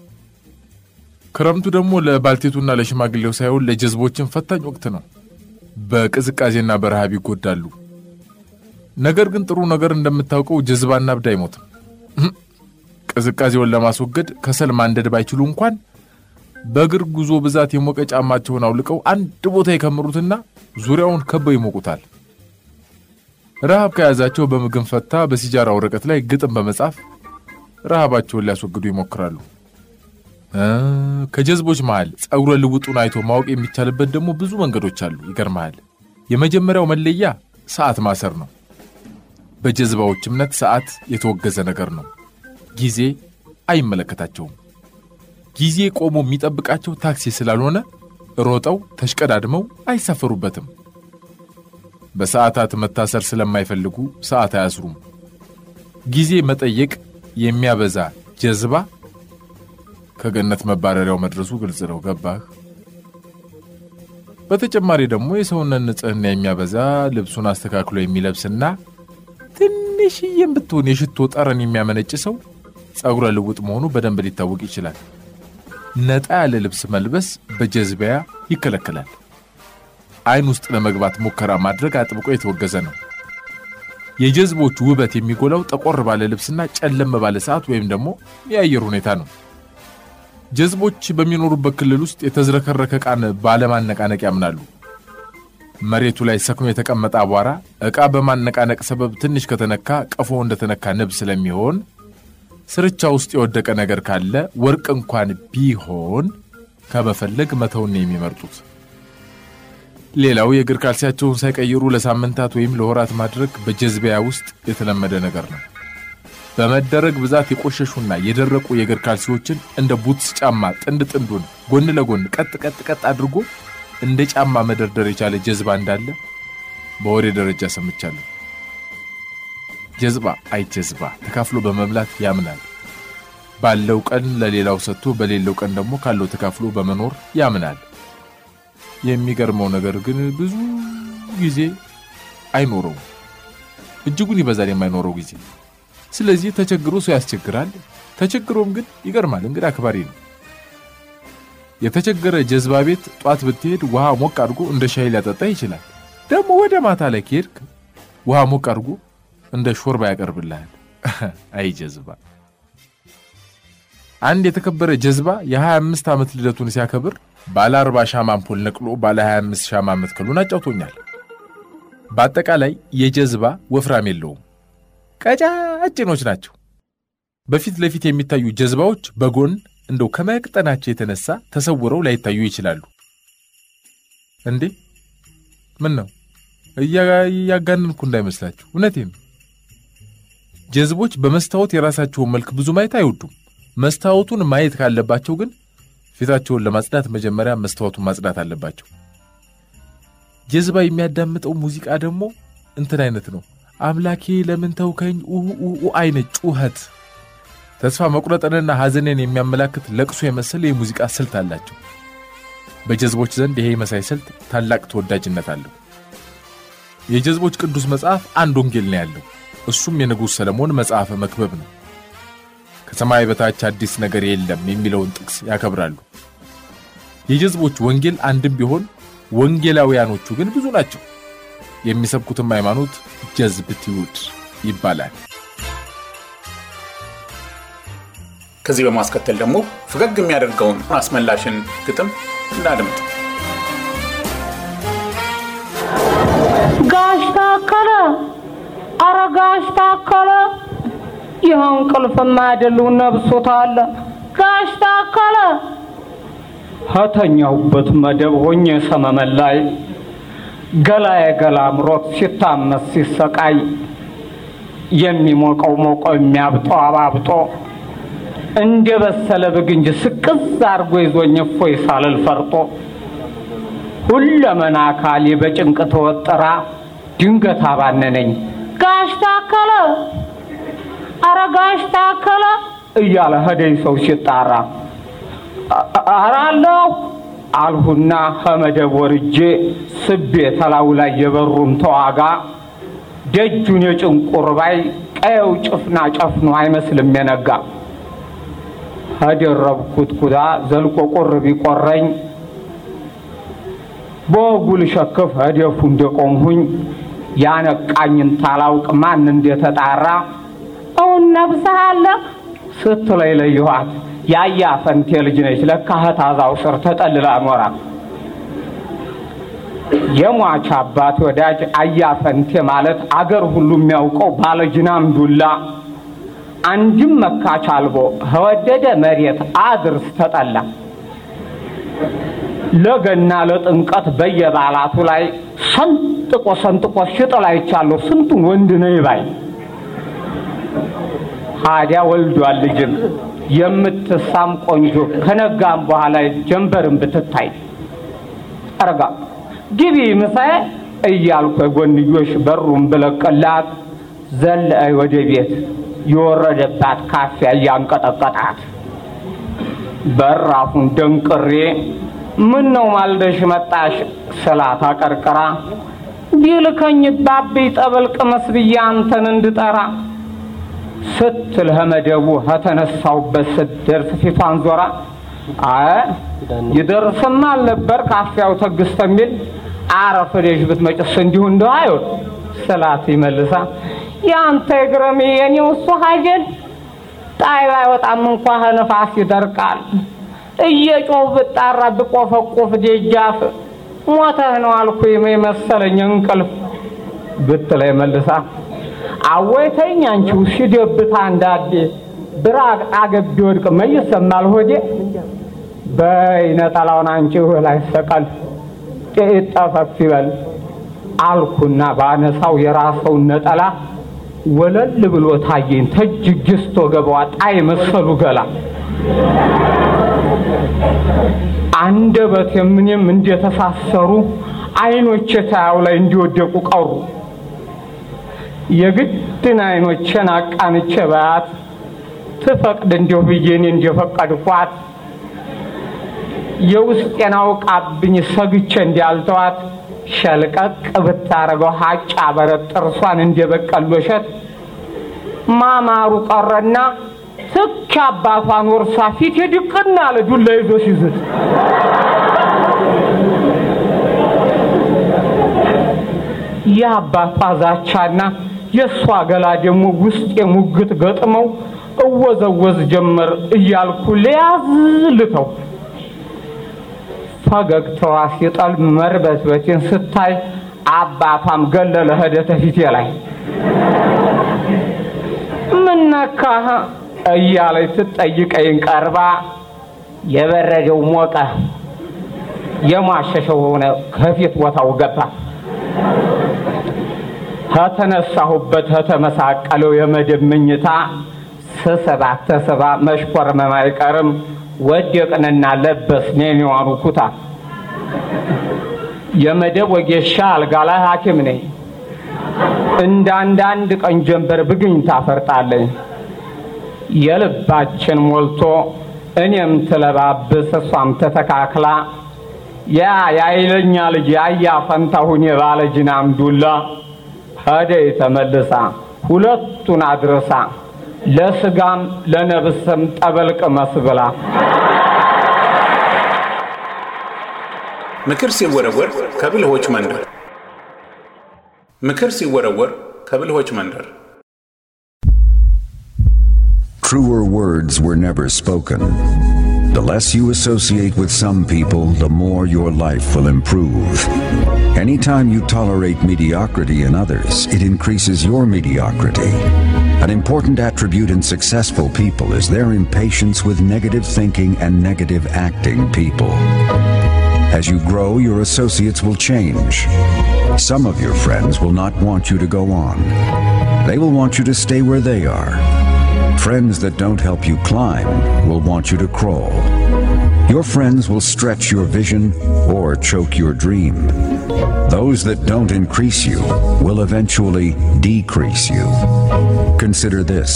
ክረምቱ ደግሞ ለባልቴቱና ለሽማግሌው ሳይሆን ለጀዝቦችን ፈታኝ ወቅት ነው። በቅዝቃዜና በረሃብ ይጎዳሉ። ነገር ግን ጥሩ ነገር እንደምታውቀው ጀዝባና እብድ አይሞትም። ቅዝቃዜውን ለማስወገድ ከሰል ማንደድ ባይችሉ እንኳን በእግር ጉዞ ብዛት የሞቀ ጫማቸውን አውልቀው አንድ ቦታ የከምሩትና ዙሪያውን ከበው ይሞቁታል። ረሃብ ከያዛቸው በምግብ ፈታ በሲጃራ ወረቀት ላይ ግጥም በመጻፍ ረሃባቸውን ሊያስወግዱ ይሞክራሉ። ከጀዝቦች መሃል ጸጉረ ልውጡን አይቶ ማወቅ የሚቻልበት ደግሞ ብዙ መንገዶች አሉ። ይገርመሃል። የመጀመሪያው መለያ ሰዓት ማሰር ነው። በጀዝባዎች እምነት ሰዓት የተወገዘ ነገር ነው። ጊዜ አይመለከታቸውም። ጊዜ ቆሞ የሚጠብቃቸው ታክሲ ስላልሆነ ሮጠው ተሽቀዳድመው አይሳፈሩበትም። በሰዓታት መታሰር ስለማይፈልጉ ሰዓት አያስሩም። ጊዜ መጠየቅ የሚያበዛ ጀዝባ ከገነት መባረሪያው መድረሱ ግልጽ ነው። ገባህ? በተጨማሪ ደግሞ የሰውነት ንጽህና የሚያበዛ ልብሱን አስተካክሎ የሚለብስና ትንሽዬም ብትሆን የሽቶ ጠረን የሚያመነጭ ሰው ጸጉረ ልውጥ መሆኑ በደንብ ሊታወቅ ይችላል። ነጣ ያለ ልብስ መልበስ በጀዝቢያ ይከለከላል። አይን ውስጥ ለመግባት ሙከራ ማድረግ አጥብቆ የተወገዘ ነው። የጀዝቦቹ ውበት የሚጎላው ጠቆር ባለ ልብስና ጨለም ባለ ሰዓት ወይም ደግሞ የአየር ሁኔታ ነው። ጀዝቦች በሚኖሩበት ክልል ውስጥ የተዝረከረከ ዕቃን ባለማነቃነቅ ያምናሉ። መሬቱ ላይ ሰክኖ የተቀመጠ አቧራ ዕቃ በማነቃነቅ ሰበብ ትንሽ ከተነካ ቀፎ እንደተነካ ንብ ስለሚሆን ስርቻ ውስጥ የወደቀ ነገር ካለ ወርቅ እንኳን ቢሆን ከመፈለግ መተውን ነው የሚመርጡት። ሌላው የእግር ካልሲያቸውን ሳይቀይሩ ለሳምንታት ወይም ለወራት ማድረግ በጀዝቢያ ውስጥ የተለመደ ነገር ነው። በመደረግ ብዛት የቆሸሹና የደረቁ የእግር ካልሲዎችን እንደ ቡትስ ጫማ ጥንድ ጥንዱን ጎን ለጎን ቀጥ ቀጥ ቀጥ አድርጎ እንደ ጫማ መደርደር የቻለ ጀዝባ እንዳለ በወሬ ደረጃ ሰምቻለሁ። ጀዝባ አይ ጀዝባ ተካፍሎ በመብላት ያምናል። ባለው ቀን ለሌላው ሰጥቶ በሌለው ቀን ደግሞ ካለው ተካፍሎ በመኖር ያምናል። የሚገርመው ነገር ግን ብዙ ጊዜ አይኖረውም። እጅጉን ይበዛል የማይኖረው ጊዜ። ስለዚህ ተቸግሮ ሰው ያስቸግራል። ተቸግሮም ግን ይገርማል፣ እንግዳ አክባሪ ነው። የተቸገረ ጀዝባ ቤት ጧት ብትሄድ ውሃ ሞቅ አድርጎ እንደ ሻይ ሊያጠጣ ይችላል። ደግሞ ወደ ማታ ላይ ከሄድክ ውሃ ሞቅ አድርጎ እንደ ሾርባ ያቀርብልሃል። አይ ጀዝባ! አንድ የተከበረ ጀዝባ የ25 ዓመት ልደቱን ሲያከብር ባለ 40 ሻማ አምፖል ነቅሎ ባለ 25 ሻማ መትከሉን አጫውቶኛል። በአጠቃላይ የጀዝባ ወፍራም የለውም፣ ቀጫጭኖች ናቸው። በፊት ለፊት የሚታዩ ጀዝባዎች በጎን እንደው ከመቅጠናቸው የተነሳ ተሰውረው ላይታዩ ይችላሉ። እንዴ ምን ነው እያጋነንኩ እንዳይመስላችሁ፣ እውነቴን ነው። ጀዝቦች በመስታወት የራሳቸውን መልክ ብዙ ማየት አይወዱም። መስታወቱን ማየት ካለባቸው ግን ፊታቸውን ለማጽዳት መጀመሪያ መስታወቱን ማጽዳት አለባቸው። ጀዝባ የሚያዳምጠው ሙዚቃ ደግሞ እንትን አይነት ነው። አምላኬ ለምን ተውከኝ ኡ አይነት ጩኸት፣ ተስፋ መቁረጥንና ሐዘንን የሚያመላክት ለቅሶ የመሰለ የሙዚቃ ስልት አላቸው። በጀዝቦች ዘንድ ይሄ መሳይ ስልት ታላቅ ተወዳጅነት አለው። የጀዝቦች ቅዱስ መጽሐፍ አንድ ወንጌል ነው ያለው። እሱም የንጉሥ ሰለሞን መጽሐፈ መክብብ ነው። ከሰማይ በታች አዲስ ነገር የለም የሚለውን ጥቅስ ያከብራሉ። የጀዝቦች ወንጌል አንድም ቢሆን ወንጌላውያኖቹ ግን ብዙ ናቸው። የሚሰብኩትም ሃይማኖት ጀዝብቲውድ ይባላል። ከዚህ በማስከተል ደግሞ ፈገግ የሚያደርገውን አስመላሽን ግጥም እናድምጥ። ጋሽ ታከለ፣ አረ ጋሽ ታከለ፣ ይህ እንቅልፍማ አይደለው ነብሶታል። ጋሽ ታከለ ከተኛሁበት መደብ ሆኜ ሰመመን ላይ ገላዬ ገላ አምሮት ሲታመስ ሲሰቃይ የሚሞቀው ሞቆ የሚያብጠው አባብጦ እንደ በሰለ ብግንጅ ስቅዝ አርጎ ይዞኝ እፎይ ሳልል ፈርጦ ሁለመና አካሌ በጭንቅ ተወጠራ ድንገት አባነነኝ። ጋሽ ታከለ አረ ጋሽ ታከለ እያለ ሄደኝ ሰው ሲጣራ አራለሁ አልሁና ከመደብ ወርጄ ስቤ ተላው ላይ የበሩን ተዋጋ ደጁን የጭንቁር ባይ ቀየው ጭፍና ጨፍኖ አይመስልም የነጋ ከደረብኩት ኩታ ዘልቆ ቁር ቢቆረኝ በወጉ ልሸክፍ ህደፉ እንደቆምሁኝ ያነቃኝን ታላውቅ ማን እንደተጣራ እውን ነብሰሃለህ ስትለይ ለየኋት ያያ ፈንቴ ልጅ ነች ለካ ህታዛው ስር ተጠልላ ኖራ የሟች አባት ወዳጅ አያ ፈንቴ ማለት አገር ሁሉ የሚያውቀው ባለጅናም ዱላ አንድም መካች አልቦ ከወደደ መሬት አድርስ ተጠላ ለገና ለጥምቀት በየበዓላቱ ላይ ሰንጥቆ ሰንጥቆ ሽጥል አይቻለሁ ስንቱን ወንድ ነይ ባይ ታዲያ ወልዷል ልጅም የምትሳም ቆንጆ ከነጋም በኋላ ጀንበርን ብትታይ አረጋ ግቢ ምሳዬ እያልኩ የጎንዮሽ በሩን ብለቅላት ዘለአይ ወደ ቤት የወረደባት ካፊያ እያንቀጠቀጣት በራፉን ደንቅሬ ምን ነው ማልደሽ መጣሽ ስላት አቀርቅራ ቢልከኝ ባቤ ጠበል ቅመስ ብዬ አንተን እንድጠራ ስትል ከመደቡ ከተነሳውበት ስትደርስ ፊቷን ዞራ አይ ይደርስማ አልነበር ካፊያው ተግስተ የሚል አረፈደሽ ብትመጭስ እንዲሁ እንደው አይሆን ስላት ይመልሳ የአንተ እግረም የኔው እሱ ሀጀል ጣይ ባይወጣም እንኳ ነፋስ ይደርቃል እየጮህ ብጣራ ብቆፈቆፍ ደጃፍ ሞተህ ነው አልኩ የመሰለኝ እንቅልፍ ብትለኝ መልሳ አወይ ተኝ አንቺው ሲደብታ እንዳዴ ብራቅ አገቢ ወድቅ መይሰማል ሆዴ በይ ነጠላውን አንቺው ላይ ሰቀል ጥቂት ጠፈፍ ይበል አልኩና ባነሳው የራሰውን ነጠላ ወለል ብሎ ታየኝ ተጅ ግስቶ ገባዋ ጣይ መሰሉ ገላ አንደበት የምንም እንደተሳሰሩ አይኖቼ ታያው ላይ እንዲወደቁ ቀሩ። የግድን አይኖቼን አቃንቼ ባያት ትፈቅድ እንዲሁ ብዬ እኔ እንደፈቀድኳት የውስጤን አውቃብኝ ሰግቼ እንዲያልተዋት ሸልቀቅ ብታረገው ሀጫ በረት ጥርሷን እንደበቀሉ እሸት ማማሩ ቀረና ትክ አባቷን ወርሳ ፊት የድቅና አለ ዱላ ይዞ ሲዝት የአባቷ ዛቻና የእሷ ገላ ደግሞ ውስጥ የሙግት ገጥመው እወዘወዝ ጀመር እያልኩ ለያዝ ልተው ፈገግታዋ ሲጠልም መርበትበቴን ስታይ አባቷም ገለለ ሄደ ተፊቴ ላይ ምነካህ እያለች ትጠይቀኝ ቀርባ የበረደው ሞቀ የሟሸሸው ሆነ ከፊት ቦታው ገባ ከተነሳሁበት ከተመሳቀለው የመደብ ምኝታ ስስባት ተስባ መሽኮርመም አይቀርም ወደቅንና ለበስን የኔዋኑ ኩታ የመደብ ወጌሻ አልጋ ላይ ሐኪም ነኝ እንደ አንዳንድ ቀን ጀንበር ብግኝ ታፈርጣለኝ የልባችን ሞልቶ እኔም ትለባብስ እሷም ተተካክላ ያ የአይለኛ ልጅ ያያ ፈንታሁን የባለ ጅናም ዱላ ሄደይ ተመልሳ ሁለቱን አድርሳ ለስጋም ለነብስም ጠበልቅ መስብላ ምክር ሲወረወር ከብልሆች መንደር ምክር ሲወረወር ከብልሆች መንደር Truer words were never spoken. The less you associate with some people, the more your life will improve. Anytime you tolerate mediocrity in others, it increases your mediocrity. An important attribute in successful people is their impatience with negative thinking and negative acting people. As you grow, your associates will change. Some of your friends will not want you to go on. They will want you to stay where they are. Friends that don't help you climb will want you to crawl. Your friends will stretch your vision or choke your dream. Those that don't increase you will eventually decrease you. Consider this.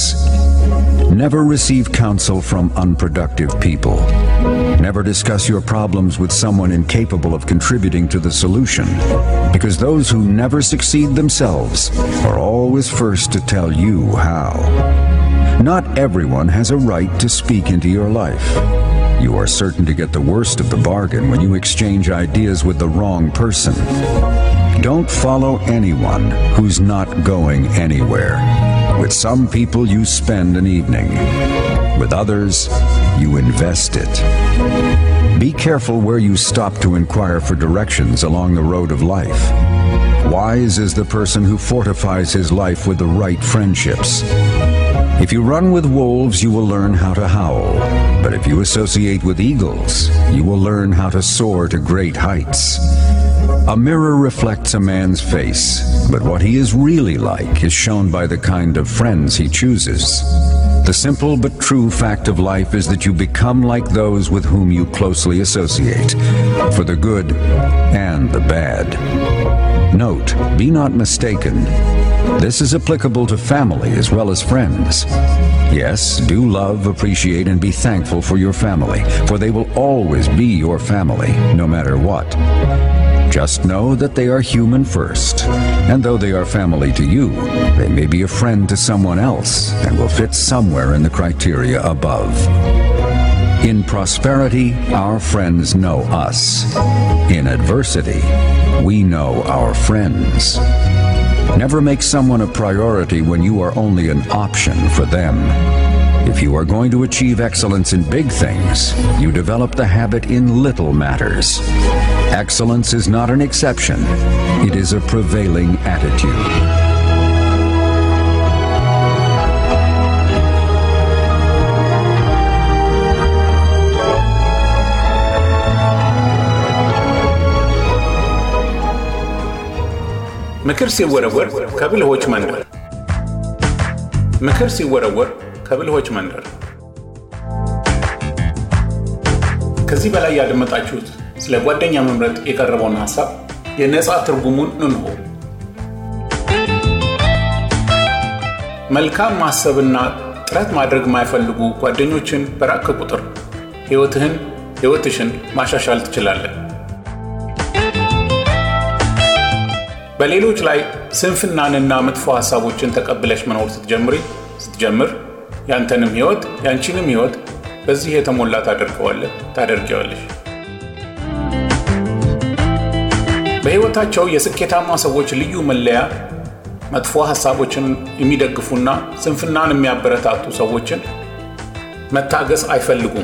Never receive counsel from unproductive people. Never discuss your problems with someone incapable of contributing to the solution, because those who never succeed themselves are always first to tell you how. Not everyone has a right to speak into your life. You are certain to get the worst of the bargain when you exchange ideas with the wrong person. Don't follow anyone who's not going anywhere. With some people, you spend an evening. With others, you invest it. Be careful where you stop to inquire for directions along the road of life. Wise is the person who fortifies his life with the right friendships. If you run with wolves, you will learn how to howl. But if you associate with eagles, you will learn how to soar to great heights. A mirror reflects a man's face, but what he is really like is shown by the kind of friends he chooses. The simple but true fact of life is that you become like those with whom you closely associate, for the good and the bad. Note, be not mistaken. This is applicable to family as well as friends. Yes, do love, appreciate, and be thankful for your family, for they will always be your family, no matter what. Just know that they are human first, and though they are family to you, they may be a friend to someone else and will fit somewhere in the criteria above. In prosperity, our friends know us. In adversity, we know our friends. Never make someone a priority when you are only an option for them. If you are going to achieve excellence in big things, you develop the habit in little matters. Excellence is not an exception, it is a prevailing attitude. ምክር ሲወረወር ከብልሆች መንደር ምክር ሲወረወር ከብልሆች መንደር። ከዚህ በላይ ያደመጣችሁት ስለ ጓደኛ መምረጥ የቀረበውን ሀሳብ የነፃ ትርጉሙን እንሆ። መልካም ማሰብና ጥረት ማድረግ የማይፈልጉ ጓደኞችን በራቅ ቁጥር ሕይወትህን ሕይወትሽን ማሻሻል ትችላለን። በሌሎች ላይ ስንፍናንና መጥፎ ሀሳቦችን ተቀብለሽ መኖር ስትጀምሪ ስትጀምር ያንተንም ሕይወት ያንቺንም ሕይወት በዚህ የተሞላ ታደርገዋለህ ታደርጊዋለሽ። በሕይወታቸው የስኬታማ ሰዎች ልዩ መለያ መጥፎ ሀሳቦችን የሚደግፉና ስንፍናን የሚያበረታቱ ሰዎችን መታገስ አይፈልጉም።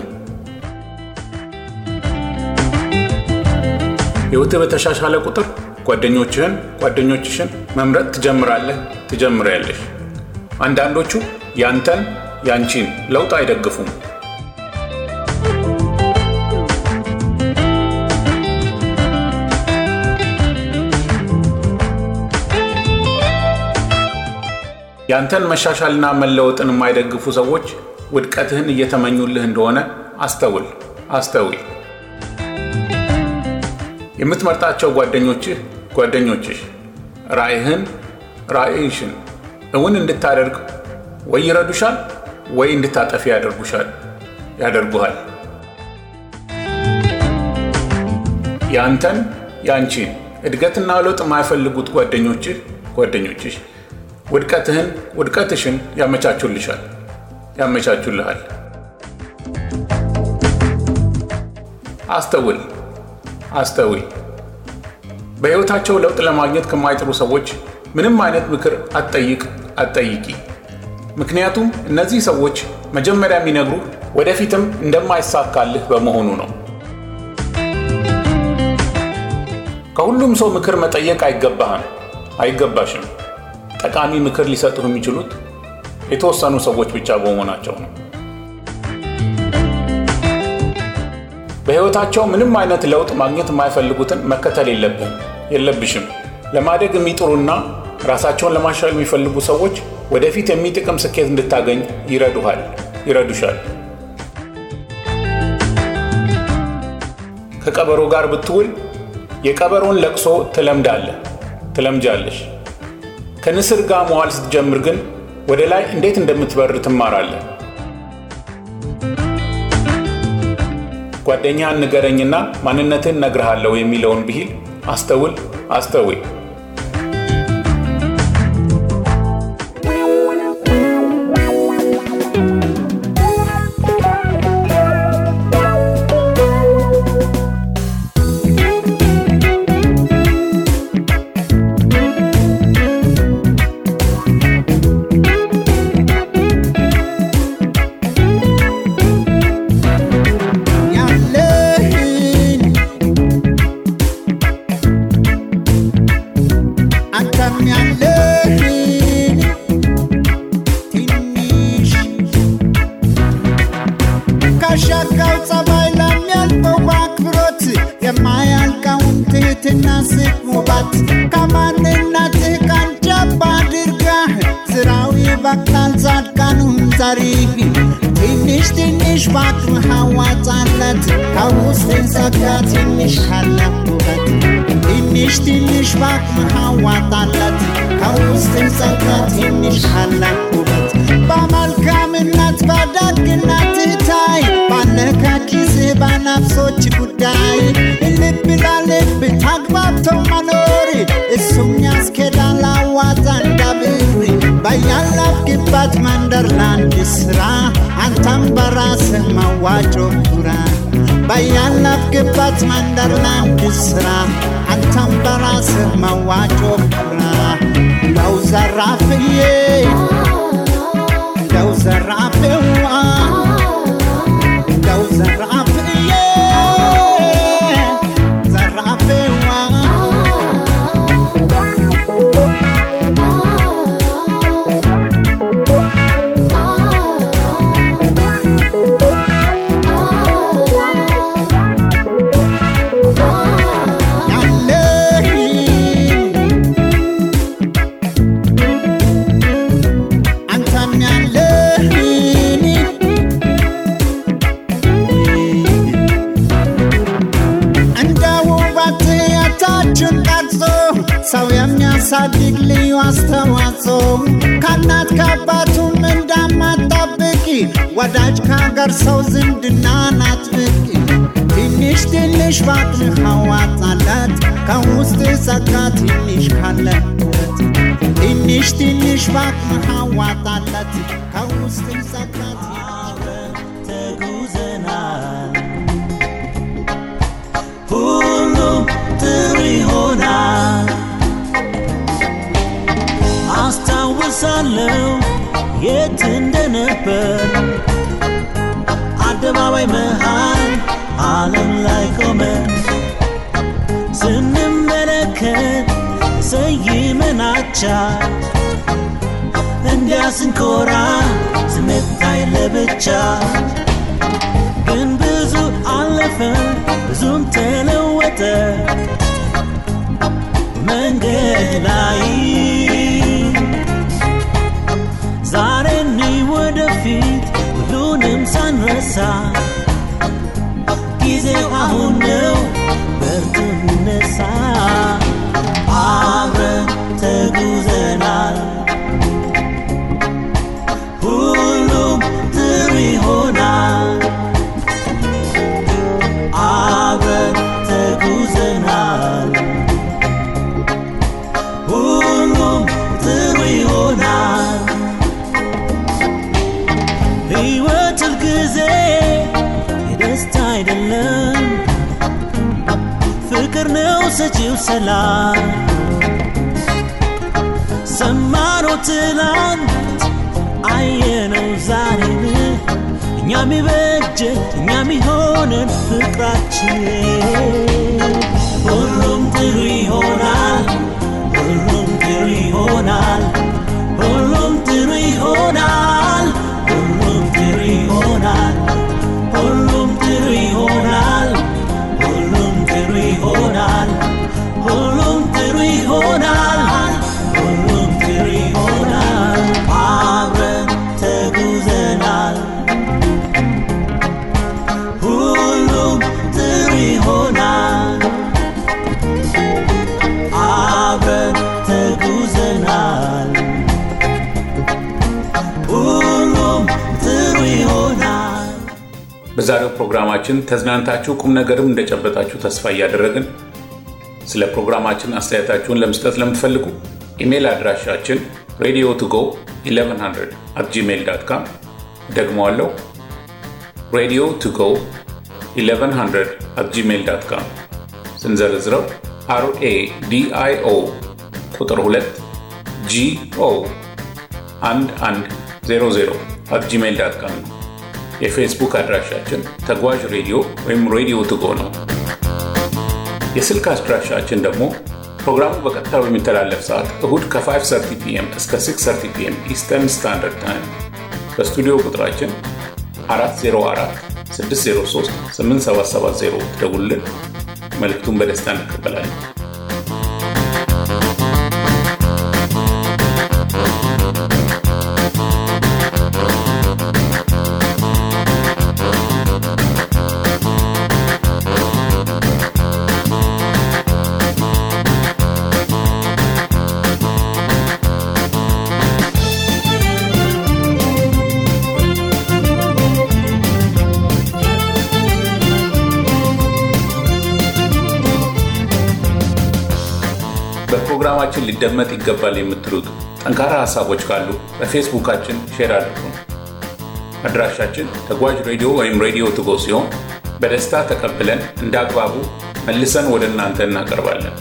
ሕይወትህ በተሻሻለ ቁጥር ጓደኞችህን ጓደኞችሽን መምረጥ ትጀምራለህ ትጀምሪያለሽ። አንዳንዶቹ ያንተን ያንቺን ለውጥ አይደግፉም። ያንተን መሻሻልና መለወጥን የማይደግፉ ሰዎች ውድቀትህን እየተመኙልህ እንደሆነ አስተውል አስተውል። የምትመርጣቸው ጓደኞችህ ጓደኞችሽ ራእይህን ራእይሽን እውን እንድታደርግ ወይ ይረዱሻል ወይ እንድታጠፊ ያደርጉሻል ያደርጉሃል። ያንተን ያንቺን እድገትና ለውጥ የማይፈልጉት ጓደኞችህ ጓደኞችሽ ውድቀትህን ውድቀትሽን ያመቻቹልሻል ያመቻቹልሃል። አስተውል አስተውል። በሕይወታቸው ለውጥ ለማግኘት ከማይጥሩ ሰዎች ምንም አይነት ምክር አትጠይቅ አትጠይቂ። ምክንያቱም እነዚህ ሰዎች መጀመሪያ የሚነግሩ ወደፊትም እንደማይሳካልህ በመሆኑ ነው። ከሁሉም ሰው ምክር መጠየቅ አይገባህም አይገባሽም። ጠቃሚ ምክር ሊሰጡህ የሚችሉት የተወሰኑ ሰዎች ብቻ በመሆናቸው ነው። በሕይወታቸው ምንም አይነት ለውጥ ማግኘት የማይፈልጉትን መከተል የለብህም የለብሽም። ለማደግ የሚጥሩና ራሳቸውን ለማሻሻል የሚፈልጉ ሰዎች ወደፊት የሚጥቅም ስኬት እንድታገኝ ይረዱሃል ይረዱሻል። ከቀበሮ ጋር ብትውል የቀበሮን ለቅሶ ትለምዳለህ ትለምጃለሽ። ከንስር ጋር መዋል ስትጀምር ግን ወደ ላይ እንዴት እንደምትበር ትማራለህ። ጓደኛህን ንገረኝና ማንነትን ነግርሃለሁ የሚለውን ብሂል አስተውል አስተውይ። ያለህን አንተም ያለህን ትንሽ ካሻጋው ጸባይ ለሚያልፈው በአክብሮት የማያልቀውን ትህትና ስሙባት ከማንነትህ ቀንጨብ አድርገህ ስራው ይበቅላል ጻድቃኑን ዘሪህ ትንሽ ትንሽ በአቅምህ አዋጣለት ከውስጥን ጸጋ ትንሽ ካለሁበት ትንሽ ትንሽ በአቅምህ አዋጣለት ከውስጥን ጸጋ ትንሽ ካለሁበት በመልካምነት በደግነትህ ታይ ባለ ከኪስህ በነፍሶች ጉዳይ ልብ ለልብ ተግባብተው መኖር እሱም ያስኬዳል አዋጣ እንዳብር በያለፍክበት መንደር ለአንድ ስራ አንተም በራስህ መዋጮ ኩራ በያለፍክበት መንደር ለአንድ ስራ አንተም በራስህ መዋጮ ኩራ ለው ዘራፍዬ ለው ዘራፍዋ ለው ዘራፍዬ ዘራፍዋ ያለህን አንተም ሰው የሚያሳድግ ልዩ አስተዋጽኦ ከእናት ከአባቱም እንዳማጣብቂ ወዳጅ ከሀገር ሰው ዝምድናን አጥብቂ ትንሽ ትንሽ ባቅምህ አዋጣለት ከውስጥ ጸጋ ትንሽ ካለበት ትንሽ ትንሽ ባቅምህ አዋጣለት ከውስጥ ጸጋ ተጉዘናል ሁሉም ጥሩ ይሆናል አስታውሳለሁ የት እንደነበር አደባባይ መሃል ዓለም ላይ ቆመን ስንመለከት ሰይመናቻል እንዲያ ስንኮራ ስንታይ ለብቻ ግን ብዙ አለፈ ብዙም ተለወጠ መንገድ ላይ ዛሬ እኒ ወደፊት ሁሉንም ሳንረሳ ጊዜው አሁን ነው በርቱ እንነሳ አብረን ተጉዘናል ሁሉም ጥሩ ይሆናል አብረን ተጉዘናል ሁሉም ጥሩ ይሆናል ሕይወት ሁልጊዜ የደስታ አይደለም ፍቅር ነው ሰጪው ሰላም ሰማነው ትላንት አየነው ዛሬን እኛም ይበጀን እኛም ይሆነን ፍቅራችን ሁሉም ጥሩ ይሆናል ሁሉም ጥሩ ይሆናል ሁሉም ጥሩ ይሆናል ሁሉም ጥሩ ይሆናል ሁሉም ጥሩ ይሆናል ሁሉም ጥሩ ይሆናል ሁሉም ጥሩ ይሆናል ሁሉም ጥሩ ይሆናል አብረን ተጉዘናል ሁሉም ጥሩ ይሆናል አብረን ተጉዘናል ሁሉም ጥሩ ይሆናል በዛሬው ፕሮግራማችን ተዝናንታችሁ ቁም ነገርም እንደጨበጣችሁ ተስፋ እያደረግን ስለ ፕሮግራማችን አስተያየታችሁን ለመስጠት ለምትፈልጉ ኢሜይል አድራሻችን ሬዲዮ ቱጎ 1100 አት ጂሜይል ዳት ካም ደግመዋለሁ ሬዲዮ ቱጎ 1100 አት ጂሜይል ዳት ካም ስንዘረዝረው አርኤ ዲአይኦ ቁጥር 2 ጂኦ 1100 አት ጂሜይል ዳት ካም ነው። የፌስቡክ አድራሻችን ተጓዥ ሬዲዮ ወይም ሬዲዮ ትጎ ነው። የስልክ አድራሻችን ደግሞ ፕሮግራሙ በቀጥታ በሚተላለፍ ሰዓት እሁድ ከ530 ፒኤም እስከ 630 ፒኤም ኢስተርን ስታንዳርድ ታይም በስቱዲዮ ቁጥራችን 404 603 8770 ትደውሉልን። መልእክቱን በደስታ እንቀበላለን። በፕሮግራማችን ሊደመጥ ይገባል የምትሉት ጠንካራ ሀሳቦች ካሉ በፌስቡካችን ሼር አድርጉን። አድራሻችን ተጓዥ ሬዲዮ ወይም ሬዲዮ ትጎ ሲሆን በደስታ ተቀብለን እንደ አግባቡ መልሰን ወደ እናንተ እናቀርባለን።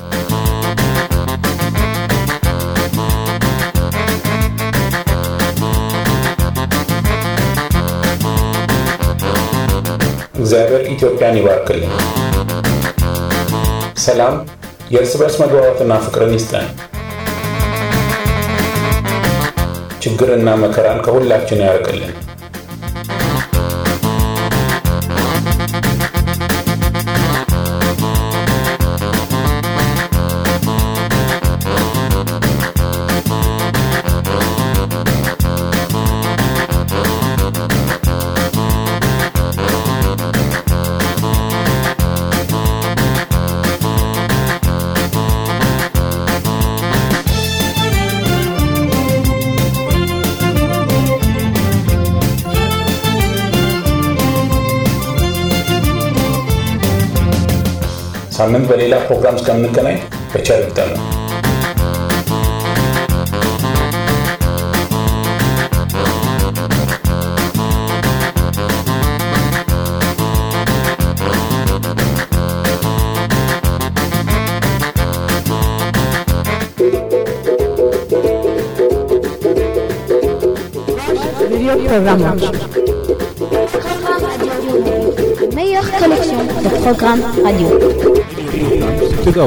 እግዚአብሔር ኢትዮጵያን ይባርክልን። ሰላም፣ የእርስ በርስ መግባባትና ፍቅርን ይስጠን። ችግርና መከራን ከሁላችን ያርቅልን። ሳምንት በሌላ ፕሮግራም እስከምንገናኝ በቸር ይግጠመን። Radio Programmage. Meilleure collection de programmes radio. ትገው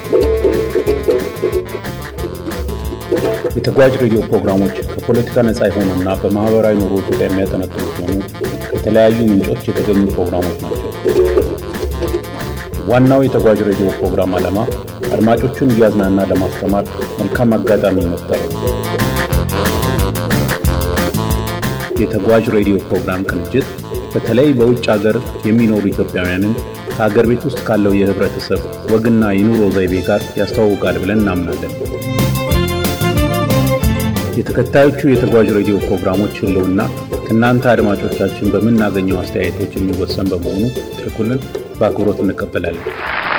የተጓዥ ሬዲዮ ፕሮግራሞች ከፖለቲካ ነፃ የሆኑና በማህበራዊ ኑሮ ዙሪያ የሚያጠነጥኑ ሲሆኑ ከተለያዩ ምንጮች የተገኙ ፕሮግራሞች ናቸው። ዋናው የተጓዥ ሬዲዮ ፕሮግራም ዓላማ አድማጮቹን እያዝናና ለማስተማር መልካም አጋጣሚ መፍጠር ነው። የተጓዥ ሬዲዮ ፕሮግራም ቅንጅት በተለይ በውጭ ሀገር የሚኖሩ ኢትዮጵያውያንን ከሀገር ቤት ውስጥ ካለው የህብረተሰብ ወግና የኑሮ ዘይቤ ጋር ያስተዋውቃል ብለን እናምናለን። የተከታዮቹ የተጓዥ ሬዲዮ ፕሮግራሞች ህልውና ከእናንተ አድማጮቻችን በምናገኘው አስተያየቶች የሚወሰን በመሆኑ ትልኩልን በአክብሮት እንቀበላለን።